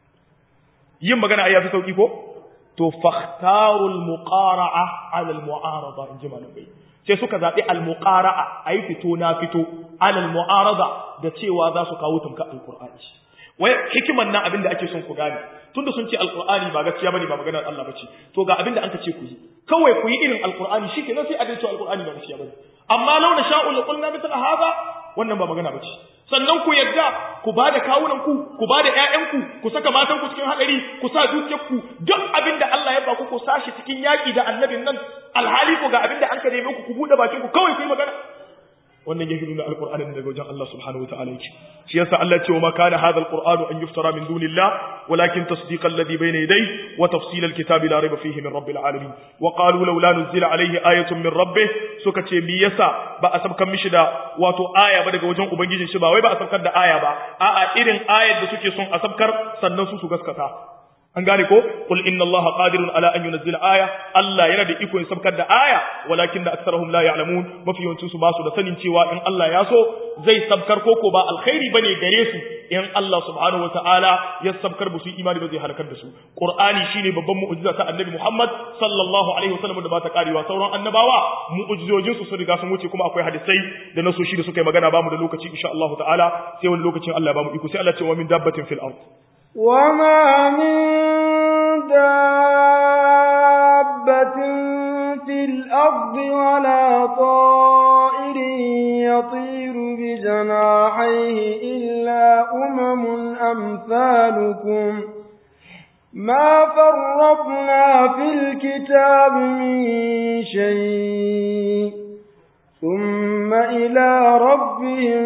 [SPEAKER 1] yin magana ai yafi sauki ko to fakhtarul muqara'a 'ala al mu'arada in ji malamai sai suka zaɓi al-muqara'a ayi fito na fito alal mu'arada da cewa za su kawo tumka alqur'ani wai hikiman nan abinda ake son ku gane tunda sun ce alqur'ani ba gaskiya bane ba maganar Allah bace to ga abinda an ce ku yi kawai ku yi irin alqur'ani shikenan sai a dace alqur'ani ba gaskiya bane amma launa sha'u la qulna mithla hadha wannan ba magana bace sannan ku yadda ku ba da kawunan ku ku ba da ƴaƴanku ku saka matan ku cikin hadari ku sa dukiyar ku duk abinda Allah ya ba ku ku sashi cikin yaki da annabin nan alhali ku ga abinda an ka neme ku ku bude bakin ku kawai ku yi magana wannan yake nuna alqur'anin daga wajen Allah subhanahu wataala yake shi yasa Allah ce wa ma kana hadha alqur'anu an yuftara min dunillah walakin tasdiqa alladhi bayna yadayhi wa tafsil alkitabi la rayba fihi min rabbil alamin wa qalu laula nuzila alayhi ayatun min rabbih suka ce mi yasa ba a sabkan mishi da wato aya ba daga wajen ubangijin shi ba wai ba a sabkar da aya ba a'a irin ayar da suke son a sabkar sannan su su gaskata an gane ko qul inna allaha qadirun ala an yunzila aya Allah yana da iko ya sabkar da aya walakin da aktharuhum la ya'lamun mafi yawancin su ba su da sanin cewa in Allah ya so zai sabkar koko ba alkhairi bane gare su in Allah subhanahu wataala ya sabkar ba su imani ba zai halakar da su qur'ani shine babban mu'jiza ta annabi Muhammad sallallahu alaihi wasallam da ba ta karewa sauran annabawa mu'jizojin su sun riga sun wuce kuma akwai hadisai da nasoshi da suka yi magana ba mu da lokaci insha Allah ta'ala sai wani lokacin Allah ya ba mu iko sai Allah ya ce wa min dabbatin fil ard
[SPEAKER 2] وما من دابة في الأرض ولا طائر يطير بجناحيه إلا أمم أمثالكم ما فرطنا في الكتاب من شيء ثم إلى ربهم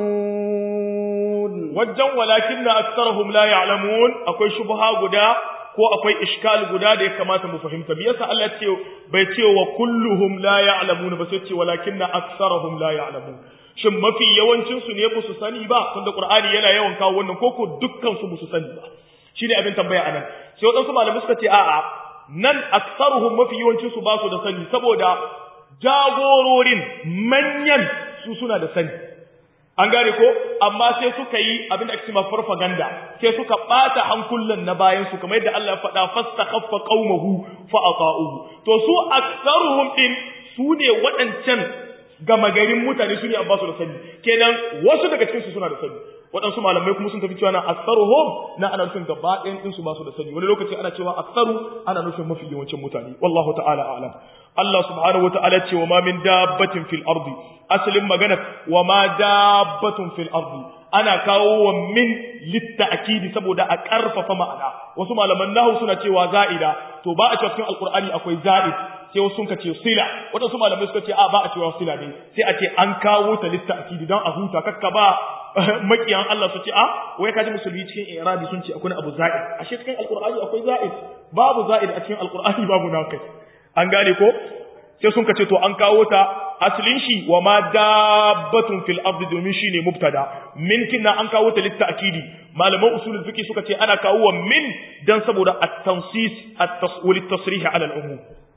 [SPEAKER 2] يحشرون
[SPEAKER 1] wajen walakin na aksarahum la ya'lamun akwai shubha guda ko akwai iskal guda da ya kamata mu fahimta me yasa Allah ce bai ce wa kulluhum la ya'lamuna ba sai ce walakinna aktsaruhum la ya'lamun shin mafi yawancin su ne su sani ba tunda Qur'ani yana yawan kawo wannan koko dukkan su su sani ba shine abin tambaya anan sai wadansu malamai suka ce a'a nan aktsaruhum mafi yawancin su ba su da sani saboda jagororin manyan su suna da sani an gane ko amma sai suka yi abin da ake cewa farfaganda sai suka bata hankulan na bayan su kamar yadda Allah ya faɗa fastakhaffa qaumahu fa ata'uhu to su aktsaruhum din su ne waɗancan gama garin mutane su ne an ba su da sani kenan wasu daga cikin su suna da sani waɗansu malamai kuma sun tafi cewa na aktsaruhum na ana nufin gaba ɗayan din su ba su da sani wani lokaci ana cewa aktsaru ana nufin mafi yawancin mutane wallahu ta'ala a'lam Allah subhanahu wata'ala ce wa ma min dabbatin fil ardi asalin magana wa ma dabbatun fil ardi ana kawo wa min litta'kidi saboda a karfafa ma'ana wasu malaman nahwu suna cewa za'ida to ba a cewa cikin alqur'ani akwai za'id sai wasu sun ce sila wadansu malamai suka ce a ba a cewa sila ne sai a ce an kawo ta litta'kidi dan a huta kakka ba makiyan Allah su ce a wai kaji musulmi cikin irabi sun ce akwai abu za'id ashe cikin alqur'ani akwai za'id babu za'id a cikin alqur'ani babu naqis an gane ko sai sun kace to an kawo ta aslin shi wa ma dabbatun fil ardi domin shine mubtada min kinna an kawo ta litta'kidi malaman usulul fiqh suka ce ana kawo wa min dan saboda at-tansis at-taswil at-tasrih ala al-umum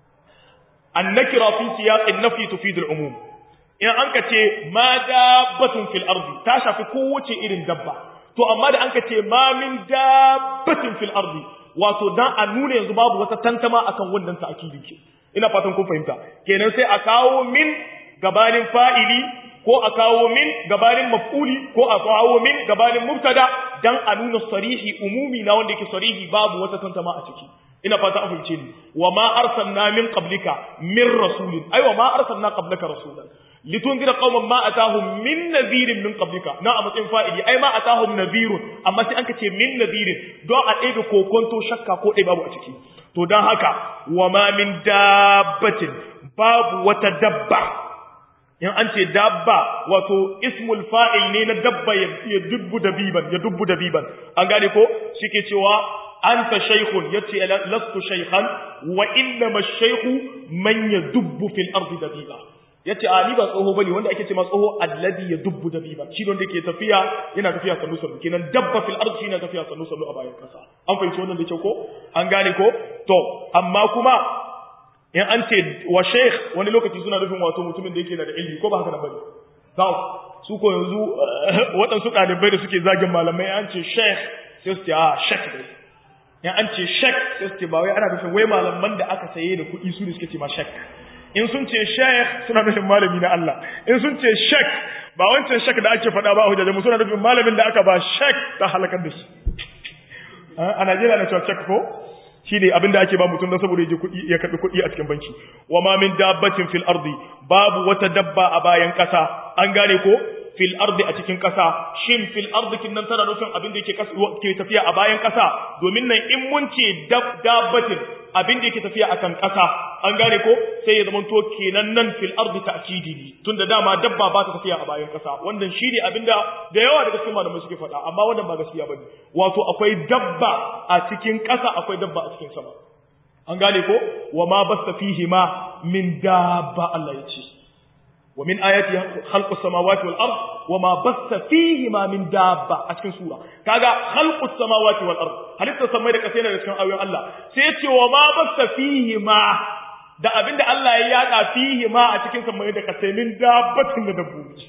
[SPEAKER 1] an-nakira fi siyaq an-nafi tufid al-umum in an kace ma dabbatun fil ardi ta shafi kowace irin dabba to amma da an kace ma min dabbatin fil ardi wato dan a nuna yanzu babu wata tantama akan wannan ta'kidi ke ina fatan kun fahimta kenan sai a kawo min gabanin fa'ili ko a kawo min gabanin maf'uli ko a kawo min gabanin mubtada dan a nuna sarihi umumi na wanda yake sarihi babu wata tantama a ciki ina fata an fahimce ni wa ma arsalna min qablika min rasulin ai wa ma arsalna qablaka rasulan litunzira qauman ma atahum min nadhirin min qablika na a matsayin fa'ili ai ma atahum nadhirun amma sai an kace min nadhirin don a ɗebe kokonto shakka ko ɗaya babu a ciki to don haka wa ma min dabbatin babu wata dabba in an ce dabba wato ismul fa'il ne na dabba ya dubbu dabiban ya dubbu dabiban an gane ko shike cewa anta shaykhun yace lastu shaykhan wa innama ash-shaykhu man yadubbu fil ardi dabiba yace a ni ba tsoho bane wanda ake ce ma tsoho alladhi yadubbu dabiba shi wanda yake tafiya yana tafiya sannu sannu kenan dabba fil ardi shi yana tafiya sannu sannu a bayan kasa an fahimci wannan da kyau ko an gane ko to amma kuma in an ce wa sheikh wani lokaci suna nufin wato mutumin da yake da ilimi ko ba haka da bane to su ko yanzu waɗansu ɗalibai da suke zagin malamai an ce sheikh sai su ce a sheikh dai in an ce sheikh sai su ce ba wai ana nufin wai malaman da aka saye da kuɗi su ne suke ce ma sheikh in sun ce sheikh suna nufin malami na Allah in sun ce sheikh ba wancan sheikh da ake faɗa ba a hujjajen suna nufin malamin da aka ba sheikh ta halakar da shi a Najeriya na cewa sheikh ko shi ne abinda ake ba mutum don saboda ya kuɗi ya karɓi kuɗi a cikin banki wa ma min dabbatin fil ardi babu wata dabba a bayan ƙasa an gane ko fil ardi a cikin ƙasa shin fil ardi kin nan tana nufin abin da yake ke tafiya a bayan ƙasa domin nan in mun ce dabbatin abin da yake tafiya akan ƙasa an gane ko sai ya zama to kenan nan fil ardi ta'kidi ne tunda dama dabba ba ta tafiya a bayan ƙasa wannan shine abin da da yawa daga cikin malamai suke faɗa amma wannan ba gaskiya bane wato akwai dabba a cikin ƙasa akwai dabba a cikin sama an gane ko wa ma basta fihi ma min dabba Allah ya ce ومن آياته خلق السماوات والأرض وما بث فيهما من دابة أشكن سورة كاغا خلق السماوات والأرض هل تسمى لك سينا لكن أوي الله سيتي وما بث فيهما da abinda Allah ya yada fihi ma a cikin samai da kasai min dabbatin da dabbobi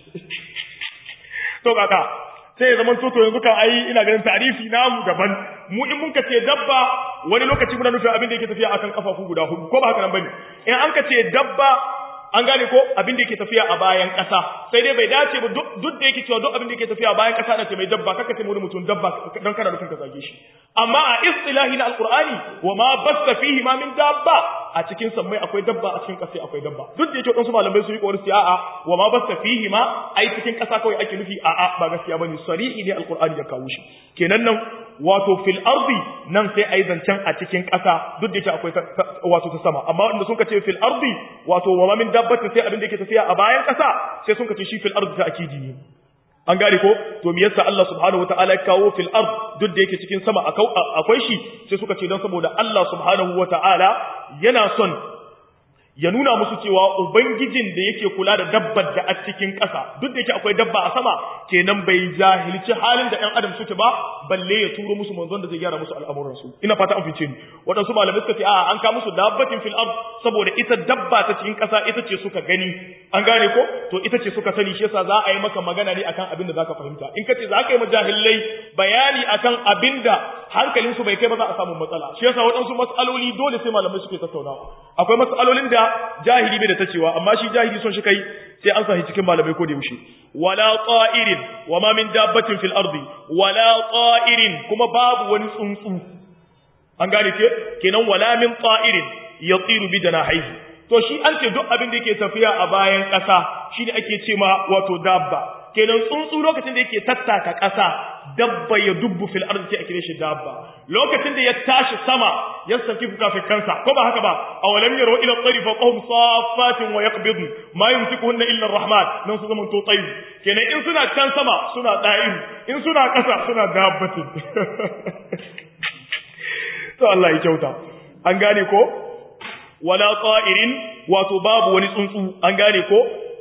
[SPEAKER 1] to kaka sai ya zama to to yanzu kan ai ina ganin tarifi namu daban mu in mun kace dabba wani lokaci muna nufin abin da yake tafiya akan kafafu guda hudu ko ba haka nan bane in an kace dabba an gane ko abin da yake tafiya a bayan ƙasa sai dai bai dace ba duk da yake cewa duk abin da yake tafiya a bayan ƙasa da ce mai dabba kaka ce wani mutum dabba dan kana nufin ka zage shi amma a istilahi na alqur'ani wa ma basta fihi ma min dabba a cikin sammai akwai dabba a cikin ƙasa akwai dabba duk da yake wadansu malamai su yi kawar su a'a wa ma basta fihi ma ai cikin ƙasa kawai ake nufi a'a ba gaskiya bane sarihi ne alqur'ani ya kawo shi kenan nan wato fil ardi nan sai ai zancen a cikin ƙasa duk da yake akwai wato ta sama amma wanda sun ce fil ardi wato wa ma min dabbatin sai abin da yake tafiya a bayan ƙasa sai sun kace shi fil ardi ta akidi ne an gane ko to me yasa Allah subhanahu wataala ya kawo fil ard duk da yake cikin sama akwai shi sai suka ce don saboda Allah subhanahu wataala yana son ya nuna musu cewa ubangijin da yake kula da dabbar da a cikin ƙasa duk da yake akwai dabba a sama kenan bai jahilci halin da ɗan adam suke ba balle ya turo musu manzon da zai gyara musu al'amuransu ina fata an fice ni waɗansu malamai suka ce a an ka musu dabbatin fil ard saboda ita dabba ta cikin ƙasa ita ce suka gani an gane ko to ita ce suka sani shi yasa za a yi maka magana ne akan abin da zaka fahimta in ka ce za ka yi majahilai bayani akan abin da hankalinsu bai kai ba za a samu matsala shi yasa waɗansu mas'aloli dole sai malamai suke tattaunawa akwai mas'alolin da jahili bai da ta cewa amma shi jahili son shi kai sai an sahi cikin malamai ko da yaushe wala ta'irin wa ma min dabbatin fil ardi wala ta'irin kuma babu wani tsuntsu an gane ke kenan wala min ta'irin yatiru bi janahihi to shi an ce duk abin da yake tafiya a bayan ƙasa shine ake ce ma wato dabba kenan tsuntsu lokacin da yake tattaka ƙasa dabba ya dubbu fil ardi sai a kire shi dabba lokacin da ya tashi sama ya saki fukafikansa ko ba haka ba awalam yaro ila tsari fa qahum safatin wa yaqbid ma yumsikuhunna illa arrahman nan su zaman to tsayi kenan in suna can sama suna da'in in suna ƙasa suna dabbatin to Allah ya kyauta an gane ko wala ta'irin wato babu wani tsuntsu an gane ko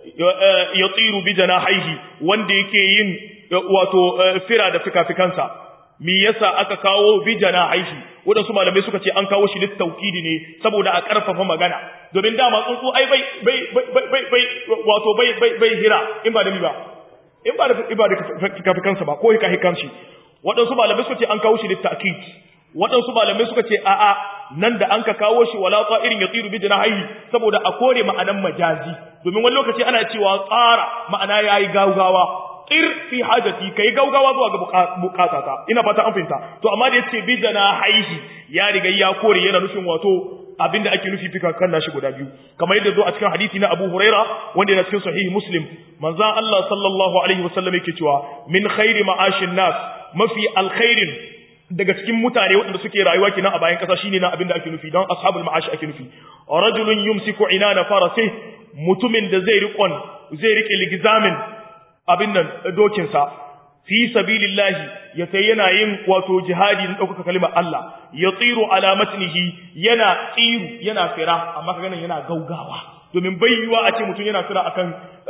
[SPEAKER 1] ya tsiru bi janahihi wanda yake yin wato fira da fikafikansa me yasa aka kawo bi janahihi wadansu malamai suka ce an kawo shi littaukidi ne saboda a karfafa magana domin dama tsuntsu ai bai bai bai bai wato bai bai bai hira in ba da mi ba in ba da ba da fikafikansa ba ko hika hikan shi wadansu malamai suka ce an kawo shi littakid waɗansu malamai suka ce a'a nan da an ka kawo shi wala irin ya tsiru bi janahihi saboda a kore ma'anan majazi domin wani lokaci ana cewa tsara ma'ana yayi gaugawa tsir fi hajati kai gaugawa zuwa ga bukatata ina fata an fahimta to amma da yace bi janahihi ya riga ya kore yana nufin wato abinda ake nufi fika kan nashi guda biyu kamar yadda zo a cikin hadisi na Abu Huraira wanda yana cikin sahihi Muslim manzon Allah sallallahu alaihi wasallam yake cewa min khairi ma'ashin nas mafi alkhairin daga cikin mutane waɗanda suke rayuwa kenan a bayan ƙasa shine na abin da ake nufi don ashabul ma'ashi ake nufi rajulun yumsiku inana farasi mutumin da zai riƙon zai riƙe ligizamin abin nan dokin sa fi sabilillahi ya sai yana yin wato jihadi na ɗaukaka kalimar Allah ya tsiru ala matnihi yana tsiru yana fira amma kaga nan yana gaugawa domin bai yiwa a ce mutum yana fira akan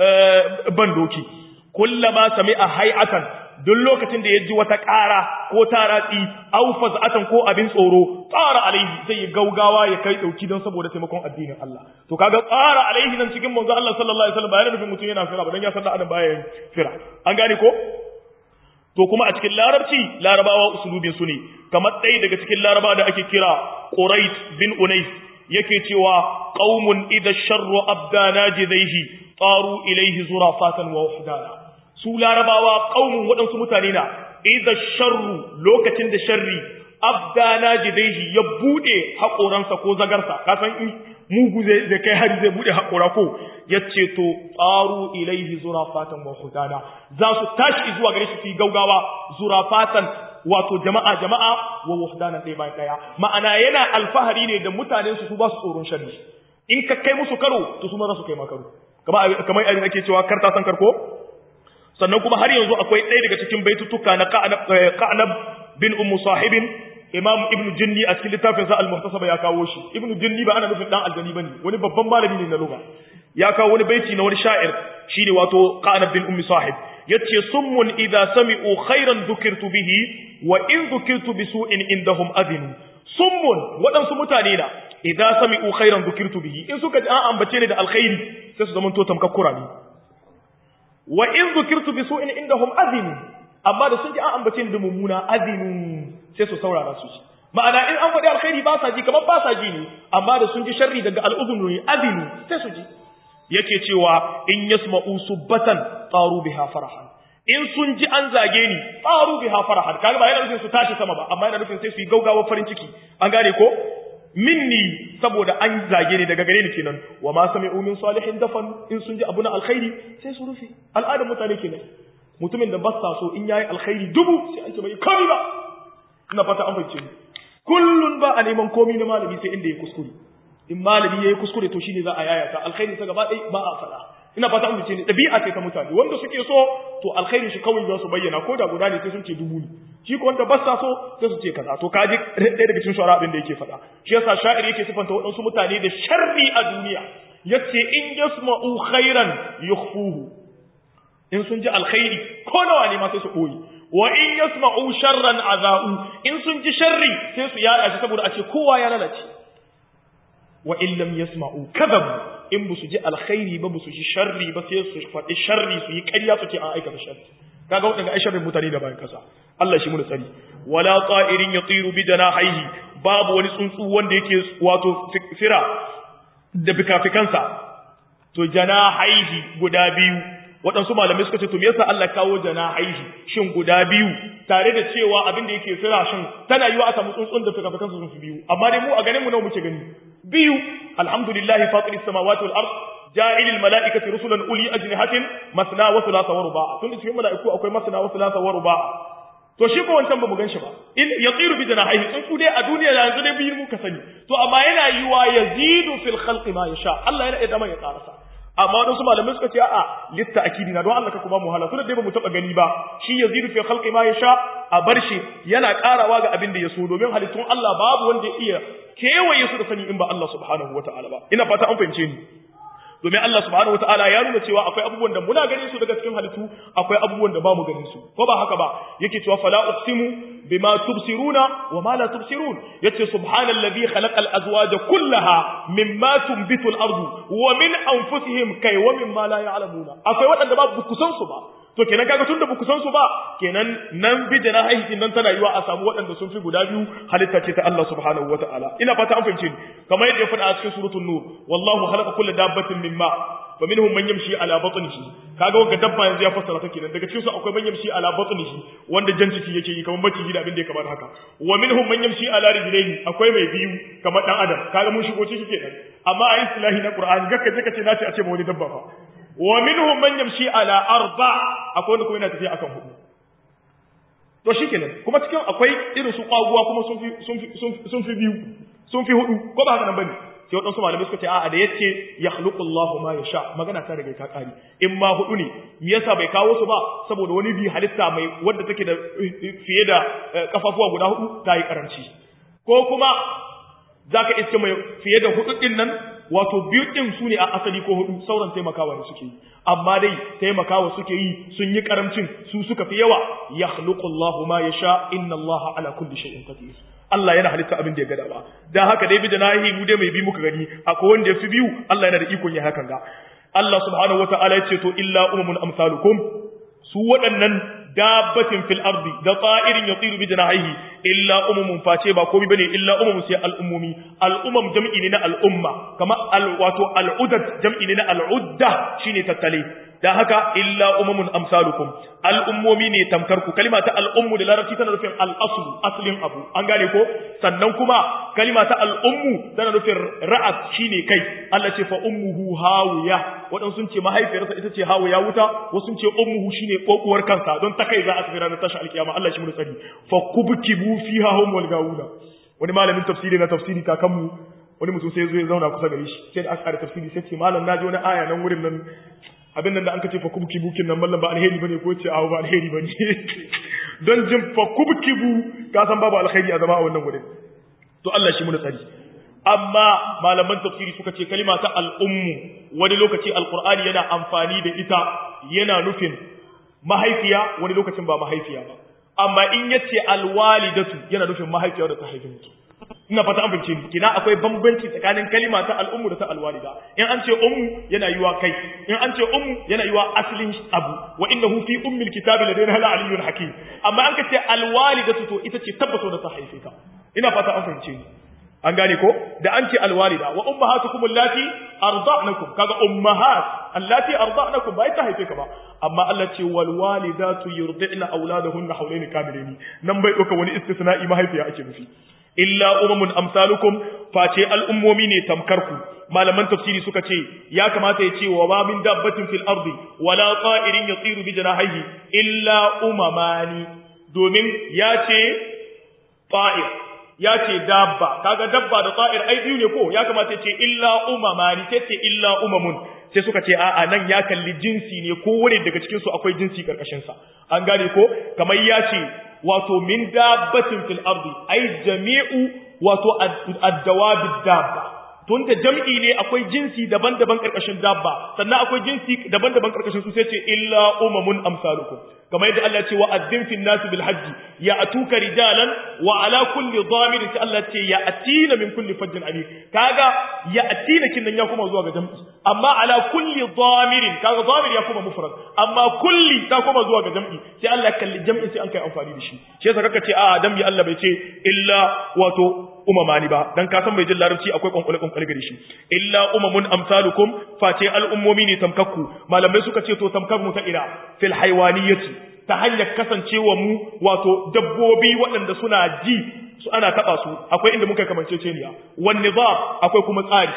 [SPEAKER 1] ban doki kullama sami'a hay'atan duk lokacin da ya ji wata ƙara ko taratsi au faz'atan ko abin tsoro tsara alaihi zai yi gaugawa ya kai dauki don saboda taimakon addinin Allah to kaga tsara alaihi nan cikin manzo Allah sallallahu alaihi wasallam bayan nufin mutum yana fira ba dan ya san da adam bayan fira an gane ko to kuma a cikin larabci larabawa usulubin su ne kamar ɗaya daga cikin laraba da ake kira Qurayt bin Unais yake cewa qaumun idha sharru abdana jidaihi taru ilaihi zurafatan wa wahdana su larabawa ƙaunin waɗansu mutane na idza sharru lokacin da sharri abdana jidaihi ya bude haƙoransa ko zagarsa ka san in mugu zai kai hari zai bude haƙora ko ya ce to tsaru ilaihi zurafatan wa hudana za su tashi zuwa gare shi su yi gaugawa zurafatan wato jama'a jama'a wa wahdana ɗaya bayan ɗaya ma'ana yana alfahari ne da mutanen su su ba su tsoron sharri in ka kai musu karo to su ma za su kai ma karo kamar abin ake cewa karta san karko sannan kuma har yanzu akwai ɗaya daga cikin baitutuka na Ka'nab bin Ummu Sahibin Imam Ibn Jinni a cikin littafin sa Al-Muhtasaba ya kawo shi Ibn Jinni ba ana nufin dan aljani bane wani babban malami ne na lugha ya kawo wani baiti na wani sha'ir shine wato Ka'nab bin Ummu Sahib yace summun idza sami'u khairan dhukirtu bihi wa in dhukirtu bi su'in indahum adinu summun waɗansu mutane na idza sami'u khairan dhukirtu bihi in suka ji an ambace ni da alkhairi sai su zama to tamkakkura ne wa in zukirtu bi su'in indahum azinu amma da sun ji an ambace ni da mummuna azinu sai su saurara su ma'ana in an faɗi alkhairi ba sa ji kamar ba sa ji ne amma da sun ji sharri daga al'udhun ne azinu sai su ji yake cewa in yasma'u subbatan taru biha farahan in sun ji an zage ni taru biha farahan kaga ba yana nufin su tashi sama ba amma yana nufin sai su yi gaugawa farin ciki an gane ko minni saboda an zage ni daga gare ni kenan wa ma sami'u min salihin dafan in sun ji abu na alkhairi sai su rufe al'adar mutane kenan mutumin da basta so in yayi alkhairi dubu sai an ce bai komi ba ina fata an fahimce ni kullun ba a neman komi na malami sai inda ya kuskure in malami yayi kuskure to shine za a yayata alkhairi sa gaba ɗaya ba a faɗa ina fata an ne dabi'a ce ta mutane wanda suke so to alkhairin shi kawai za su bayyana ko da guda ne sai sun ce dubu ne shi ko wanda ba sa so sai su ce kaza to kaji ɗaya daga cikin shawara abin da yake faɗa shi yasa sha'ir yake sifanta waɗansu mutane da sharri a duniya yace in yasma'u khairan yukhfuhu in sun ji alkhairi ko nawa ne ma sai su koyi wa in yasma'u sharran azau in sun ji sharri sai su yada shi saboda a ce kowa ya lalace wa in lam yasma'u kadhabu in bu su ji alkhairi ba bu su ji sharri ba sai su faɗi sharri su yi ƙarya su ce an aikata sharri kaga wadanda ai sharrin mutane da bayan kasa Allah shi mu tsari wala qa'irin yatiru bi janahihi babu wani tsuntsu wanda yake wato fira da fikafikansa to janahihi guda biyu waɗansu malamai suka ce to me yasa Allah kawo janahihi shin guda biyu tare da cewa abin da yake fira shin tana yiwa a samu tsuntsun da fikafikansa sun fi biyu amma dai mu a ganin mu nawa muke gani biyu alhamdulillah fatiris samawati wal ard ja'il al malaikati rusulan uli ajnihatin masna wa thulatha wa ruba' tun cikin malaiku akwai masna wa thulatha wa ruba' to shi ko wancan ba mu ganshi ba in yatiru bi janahihi tsuntsu dai a duniya da yanzu dai biyu muka sani to amma yana yiwa yazidu fil khalqi ma yasha Allah yana idan ya karasa amma wadansu malamai suka ce a'a litta akidi na don Allah ka kuma mu hala tunda dai ba mu taba gani ba shi yazidu fil khalqi ma yasha a bar shi yana karawa ga abin da ya so domin halittun Allah babu wanda ya iya kewaye su da sani in ba Allah subhanahu wataala ba ina fata an fahimce ni domin Allah subhanahu wataala ya nuna cewa akwai abubuwan da muna ganin su daga cikin halittu akwai abubuwan da bamu ganin su ko ba haka ba yake cewa fala uqsimu bima tubsiruna wa ma la tubsirun yace subhanallazi khalaqa al-azwaja kullaha mimma tunbitu al-ardu wa min anfusihim kai wa mimma la ya'lamuna akwai wadanda ba ku san su ba to kenan kaga tunda ba ku san su ba kenan nan bi da na haihin nan tana yiwa a samu waɗanda sun fi guda biyu halitta ce ta Allah subhanahu wataala ina fata an fahimce ni kamar yadda ya faɗa a cikin suratul nur wallahu khalaqa kulla dabbatin mimma fa minhum man yamshi ala batnihi kaga wanda dabba yanzu ya fassara ta kenan daga cikin su akwai man yamshi ala batnihi wanda jan ciki yake yi kamar maciji da abin da ya kamar haka wa minhum man yamshi ala rijlaihi akwai mai biyu kamar dan adam kaga mun shigo ciki kenan amma a islahi na qur'ani gakka je kace nace a ce ma wani dabba fa wa minhum man yamshi ala arba akwai wanda kuma yana tafiya akan hudu to shikenan kuma cikin akwai irin su kwaguwa kuma sun fi sun fi sun fi biyu sun fi hudu ko ba haka nan bane sai wadansu malamai suka ce a'a da yace yakhluqu Allahu ma yasha magana ta daga ta kari in ma hudu ne me yasa bai kawo su ba saboda wani bi halitta mai wanda take da fiye da kafafuwa guda hudu ta yi karanci ko kuma zaka iske mai fiye da hudu din nan wato biyu din su ne a asali ko hudu sauran taimakawa ne suke yi amma dai taimakawa suke yi sun yi karamcin su suka fi yawa yakhluqu Allahu ma yasha inna Allaha ala kulli shay'in qadir Allah yana halitta abin da ya gada ba dan haka dai bidanahi mu dai mai bi muka gani akwai wanda ya fi biyu Allah yana da ikon ya hakan ga Allah subhanahu wataala ya ce to illa umamun amsalukum su waɗannan dabbatin fil ardi da ta'irin yatiru bi janahihi illa umumun face ba komai bane illa umumun sai al'ummomi al'umam jam'i ne na al'umma kama al wato al'udat jam'i ne na al'udda shine tattale da haka illa umumun amsalukum al'ummomi ne tamkar ku kalima ta al'ummu da larabci tana nufin al'aslu aslin abu an gane ko sannan kuma kalima ta al'ummu tana nufin ra'as shine kai Allah ce fa ummuhu hawiya wadan sun ce mahaifiyarsa ita ce hawiya wuta wasu sun ce ummuhu shine kokuwar kansa don ta kai za a tafi ranar tashi alkiyama Allah shi mu tsari fa kubkibu fiha hum wal gawuna wani malamin tafsiri na tafsiri kakanmu wani mutum sai zo ya zauna kusa gare shi sai da aka fara tafsiri sai ce malam naji wani aya nan wurin nan abin nan da an kace fa kubkibu kin nan mallam ba alheri bane ko ce awo ba alheri bane don jin fa kubkibu ka san babu alheri a zama a wannan wurin to Allah shi mu tsari amma malaman tafsiri suka ce kalima ta al'ummu wani lokaci alqur'ani yana amfani da ita yana nufin mahaifiya wani lokacin ba mahaifiya ba amma in yace alwalidatu yana nufin mahaifiya da ta haifi mutum ina fata an fahimce ni kina akwai bambanci tsakanin kalima ta al'ummu da ta alwalida in an ce ummu yana yiwa kai in an ce ummu yana yiwa aslin abu wa innahu fi ummil kitabi ladayna la aliyyun hakim amma an ka ce alwalidatu to ita ce tabbato da ta haife ka ina fata an fahimce ni an gane ko da an ce alwalida wa ummahatukum allati arda'nakum kaga ummahat allati arda'nakum bai ta haife ka ba amma Allah ce wal walidatu yurdi'na auladahunna hawlayn kamilaini nan bai doka wani istisna'i mahaifiya ake nufi illa umamun amsalukum face al'ummomi ne tamkar ku malaman tafsiri suka ce ya kamata ya ce wa ma min dabbatin fil ardi wala ta'irin yatiru bi janahihi illa umamani domin ya ce ta'ir ya ce dabba kaga dabba da ta'ir ai biyu ne ko ya kamata ya ce illa umamani sai ce illa umamun sai suka ce a'a nan ya kalli jinsi ne ko wani daga cikin su akwai jinsi karkashin sa an gane ko kamar ya ce wato min dabbatin fil ardi ai jami'u wato ad-dawabid dabba tun da jam'i ne akwai jinsi daban-daban karkashin dabba sannan akwai jinsi daban-daban karkashin su sai ce illa umamun amsalukum kamar yadda Allah ce wa addin fil nas bil hajji ya atuka rijalan wa ala kulli dhamirin sai Allah ce ya atina min kulli fajjin ali kaga ya atina kin nan ya kuma zuwa ga jam'i amma ala kulli dhamirin kaga dhamir ya kuma mufrad amma kulli ta kuma zuwa ga jam'i sai Allah kalli jam'i sai an kai amfani da shi shi yasa kaka ce a jam'i Allah bai ce illa wato umamani ba dan ka san mai jin larabci akwai kwankwale kwankwale gare shi illa umamun amsalukum face al'ummomi ne tamkakku malamai suka ce to tamkar mu ta ira fil haywaniyati ta hanyar kasancewa mu wato dabbobi waɗanda suna ji su ana taba su akwai inda muka kamance ceniya wan nizam akwai kuma tsari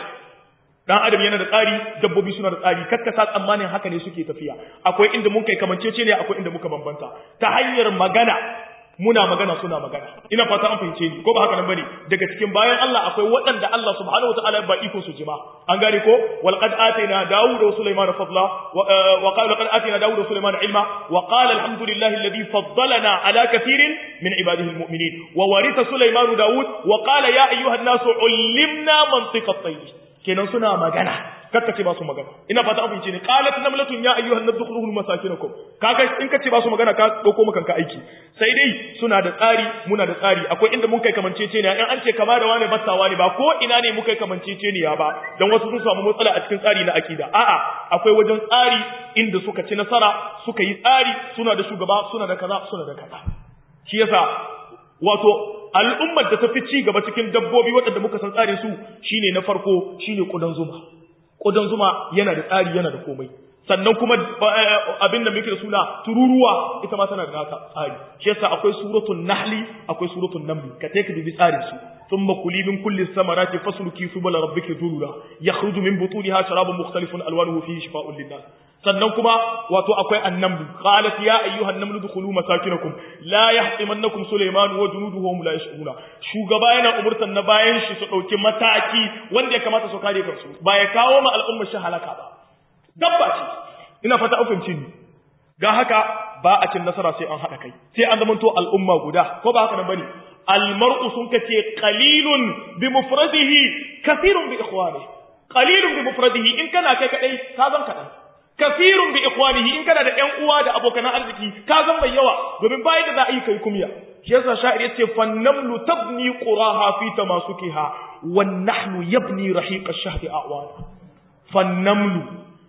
[SPEAKER 1] dan adam yana da tsari dabbobi suna da tsari kakka sa tsammanin haka ne suke tafiya akwai inda muka kamance ceniya akwai inda muka bambanta ta hanyar magana muna magana suna magana ina fata an fahimce ni ko ba haka nan bane daga cikin bayan Allah akwai waɗanda Allah subhanahu wataala ba iko su jima an gane ko wal qad atayna daud wa sulaiman fadla wa qala qad atayna daud wa sulaiman ilma wa qala alhamdulillahi alladhi faddalana ala kathirin min ibadihi almu'minin wa waritha sulaiman daud wa qala ya ayyuha an-nas ullimna mantiqa at-tayr kenan suna magana kakka ce ba su magana ina fata abin ce ne qalat namlatun ya ayyuhan nabi dukhuluhu masakinakum kaga in ka ce ba su magana ka dauko maka ka aiki sai dai suna da tsari muna da tsari akwai inda mun kai kamancece ne in an ce kama da wani battawa ne ba ko ina ne mun kai kamancece ne ya ba dan wasu sun samu matsala a cikin tsari na akida a'a akwai wajen tsari inda suka ci nasara suka yi tsari suna da shugaba suna da kaza suna da kaza shi yasa wato al'ummar da ta fi ci gaba cikin dabbobi waɗanda muka san tsarin su shine na farko shine kudan zuma Ƙudan zuma yana da tsari yana da komai sannan kuma abin da muke da suna tururuwa ita ma tana da nata tsari shi yasa akwai suratul nahli akwai suratul naml ka take dubi tsarin su thumma kuli min kulli samarati fasluki subul rabbiki dhulula yakhruju min butuniha sharabun mukhtalifun alwanuhu fihi shifaa'un linnas sannan kuma wato akwai annamlu qalat ya ayyuhan namlu dukhulu masakinakum la yahtimannakum sulaiman wa junuduhu hum la yashuruna shugaba yana umurtan na bayan shi su dauki mataki wanda ya kamata su kare kansu ba ya kawo ma al'umma shi halaka ba dabba ce ina fata an fahimci ni ga haka ba a cin nasara sai an hada kai sai an zamanto al'umma guda ko ba haka nan bane almar'u sun kace qalilun bi mufradihi kathirun bi ikhwanihi qalilun bi mufradihi in kana kai kadai ka zan kadan kafirun bi ikhwanihi in kana da ƴan uwa da abokan arziki ka zan mai yawa domin bayan da za a yi kai kumya shi yasa sha'ir yace fannamlu tabni quraha fi tamasukiha wan nahnu yabni rahiq ash-shahri a'wana fannamlu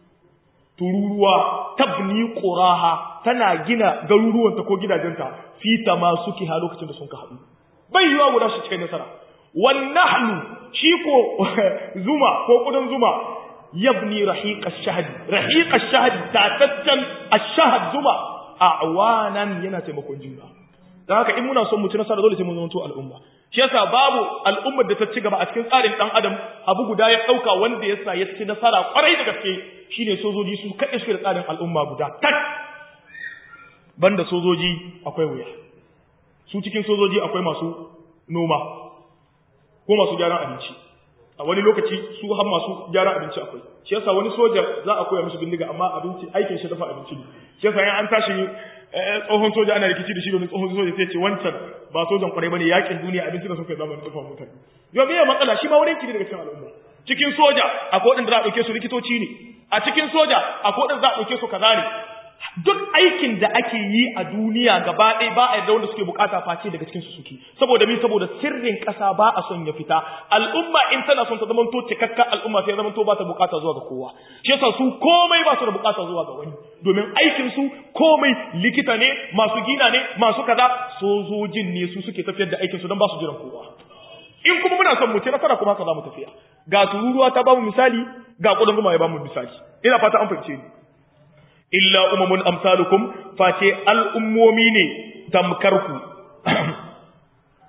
[SPEAKER 1] tururuwa tabni quraha tana gina garuruwanta ko gidajenta fi tamasukiha lokacin da sun ka haɗu bai yiwa guda shi cikin nasara wan nahnu shi ko zuma ko kudin zuma yabni rahiq ash-shahd rahiq ash-shahd tatattan ash-shahd zuma a'wanan yana taimakon juna dan haka in muna son mu ci nasara dole sai mun zama al'umma shi yasa babu al'ummar da ta ci gaba a cikin tsarin dan adam abu guda ya dauka wanda yasa ya ci nasara kwarai da gaske shine sojoji su kaɗe su da tsarin al'umma guda tak banda sojoji akwai wuya su cikin sojoji akwai masu noma ko masu gyaran abinci a wani lokaci su har masu gyaran abinci akwai shi yasa wani soja za a koya mishi bindiga amma abinci aikin shi dafa abinci ne shi yasa an tashi tsohon soja ana rikici da shi domin tsohon soja sai ce wancan ba sojan kwarai bane yakin duniya abinci da suka zama tsohon mutane yau me matsala shi ma wurin kidi daga cikin al'umma cikin soja akwai wadanda za a dauke su likitoci ne a cikin soja akwai wadanda za a dauke su kaza ne duk aikin da ake yi a duniya gaba ɗaya ba a yarda wanda suke bukata face daga cikin su suke saboda mi saboda sirrin ƙasa ba a son ya fita al'umma in tana son ta zama to cikakka al'umma sai zama to ba ta bukata zuwa ga kowa shi yasa su komai ba su da bukata zuwa ga wani domin aikin su komai likita ne masu gina ne masu kaza sojojin ne su suke tafiyar da aikin su don ba su jiran kowa in kuma muna son mu ci nasara kuma haka za mu tafiya ga tururuwa ta ba mu misali ga kudin zuma ya ba mu misali ina fata an fahimce ni illa umamun amsalukum face al'ummomi ne tamkarku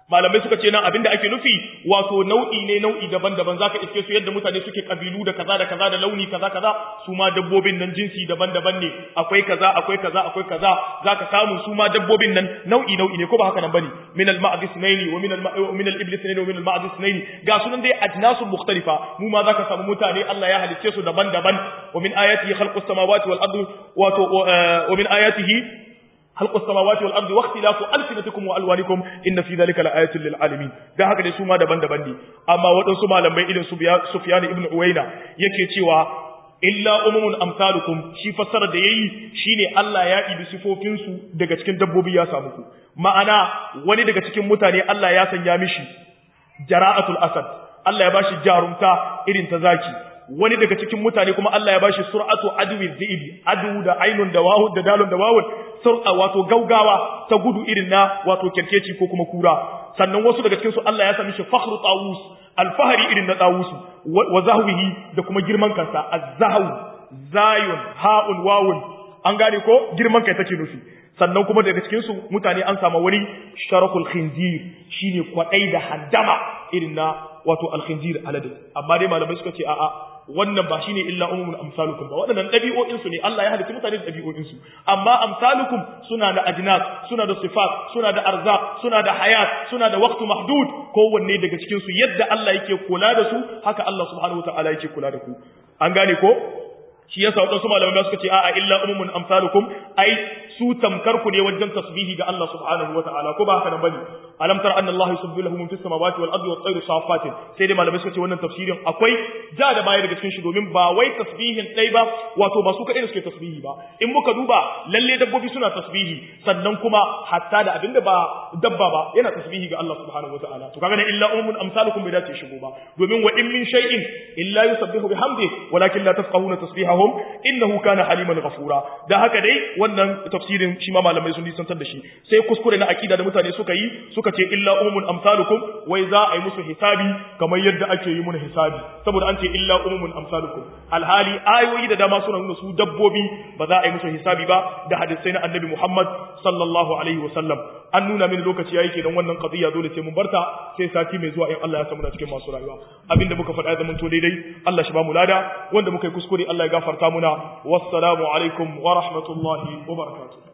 [SPEAKER 1] malamai suka ce nan abinda ake nufi wato nau'i ne nau'i daban-daban zaka iske su yadda mutane suke kabilu da kaza da kaza da launi kaza kaza su ma dabbobin nan jinsi daban-daban ne akwai kaza akwai kaza akwai kaza zaka samu su ma dabbobin nan nau'i nau'i ne ko ba haka nan bane min al-ma'd ithnaini wa min al min al-ibl ithnaini wa min al-ma'd ithnaini ga sunan dai ajnasu mukhtalifa mu ma zaka samu mutane Allah ya halicce su daban-daban wa min ayatihi khalqus samawati wal ardi wato wa min ayatihi خلق السماوات والارض واختلاف السنتكم والوانكم ان في ذلك لآيات للعالمين dan haka dai su ma daban-daban ne amma waɗansu malamai irin Sufyan ibn Uwayna yake cewa illa umumun amsalukum shi fassara da yayi shine Allah ya ibi sifofin su daga cikin dabbobi ya samu ku ma'ana wani daga cikin mutane Allah ya sanya mishi jara'atul asad Allah ya bashi jarumta irin ta zaki wani daga cikin mutane kuma Allah ya bashi sur'atu adwi dhibi adu da ainun da wawu da dalun da wawun sur'a wato gaugawa ta gudu irin na wato kerkeci ko kuma kura sannan wasu daga cikin su Allah ya sami shi fakhru tawus alfahari irin na tawus wa zahwihi da kuma girman kansa az-zahw zayun ha'un wawun an gane ko girman kai take nufi sannan kuma daga cikin su mutane an samu wani sharakul khinzir shine kwadai da handama irin na wato al-khinzir alade amma dai malamai suka ce a'a wannan ba shine illa umumul amsalukum ba waɗannan ɗabi'o'in su ne Allah ya halitta mutane da ɗabi'o'in su amma amsalukum suna da ajnas suna da sifat suna da arzaq suna da hayat suna da waqtu mahdud kowanne daga cikin su yadda Allah yake kula da su haka Allah subhanahu wataala yake kula da ku an gane ko shi yasa wadansu malamai suka ce a'a illa umumun amsalukum ai su tamkar ku ne wajen tasbihi ga Allah subhanahu wataala ko ba haka nan bane alam tara anna Allah yusabbihu lahu fis samawati wal ardi wat tayru safatin sai dai malamai suka ce wannan tafsirin akwai ja da baya daga cikin shi domin ba wai tasbihin dai ba wato ba su kadai suke tasbihi ba in muka duba lalle dabbobi suna tasbihi sannan kuma hatta da abinda ba dabba ba yana tasbihi ga Allah subhanahu wataala to kaga ne illa umumun amsalukum bai dace shigo ba domin wa in min shay'in illa yusabbihu bihamdihi walakin la tafqahuna tasbihahum innahu kana haliman ghafura da haka dai wannan tafsirin shi ma malamai sun nisantar da shi sai kuskure na akida da mutane suka yi suka ce illa umumun amsalukum wai za a yi musu hisabi kamar yadda ake yi mun hisabi saboda an ce illa umumun amsalukum alhali ayoyi da dama suna nuna su dabbobi ba za a yi musu hisabi ba da hadisai na annabi Muhammad sallallahu alaihi wasallam an nuna mini lokaci yayi kenan wannan qadiya dole sai mun barta sai sati mai zuwa in Allah ya samu da cikin masu rayuwa abinda muka faɗa zaman to daidai Allah shi ba mu lada wanda muka yi kuskure Allah ya gafarta muna wassalamu alaikum wa rahmatullahi wa barakatuh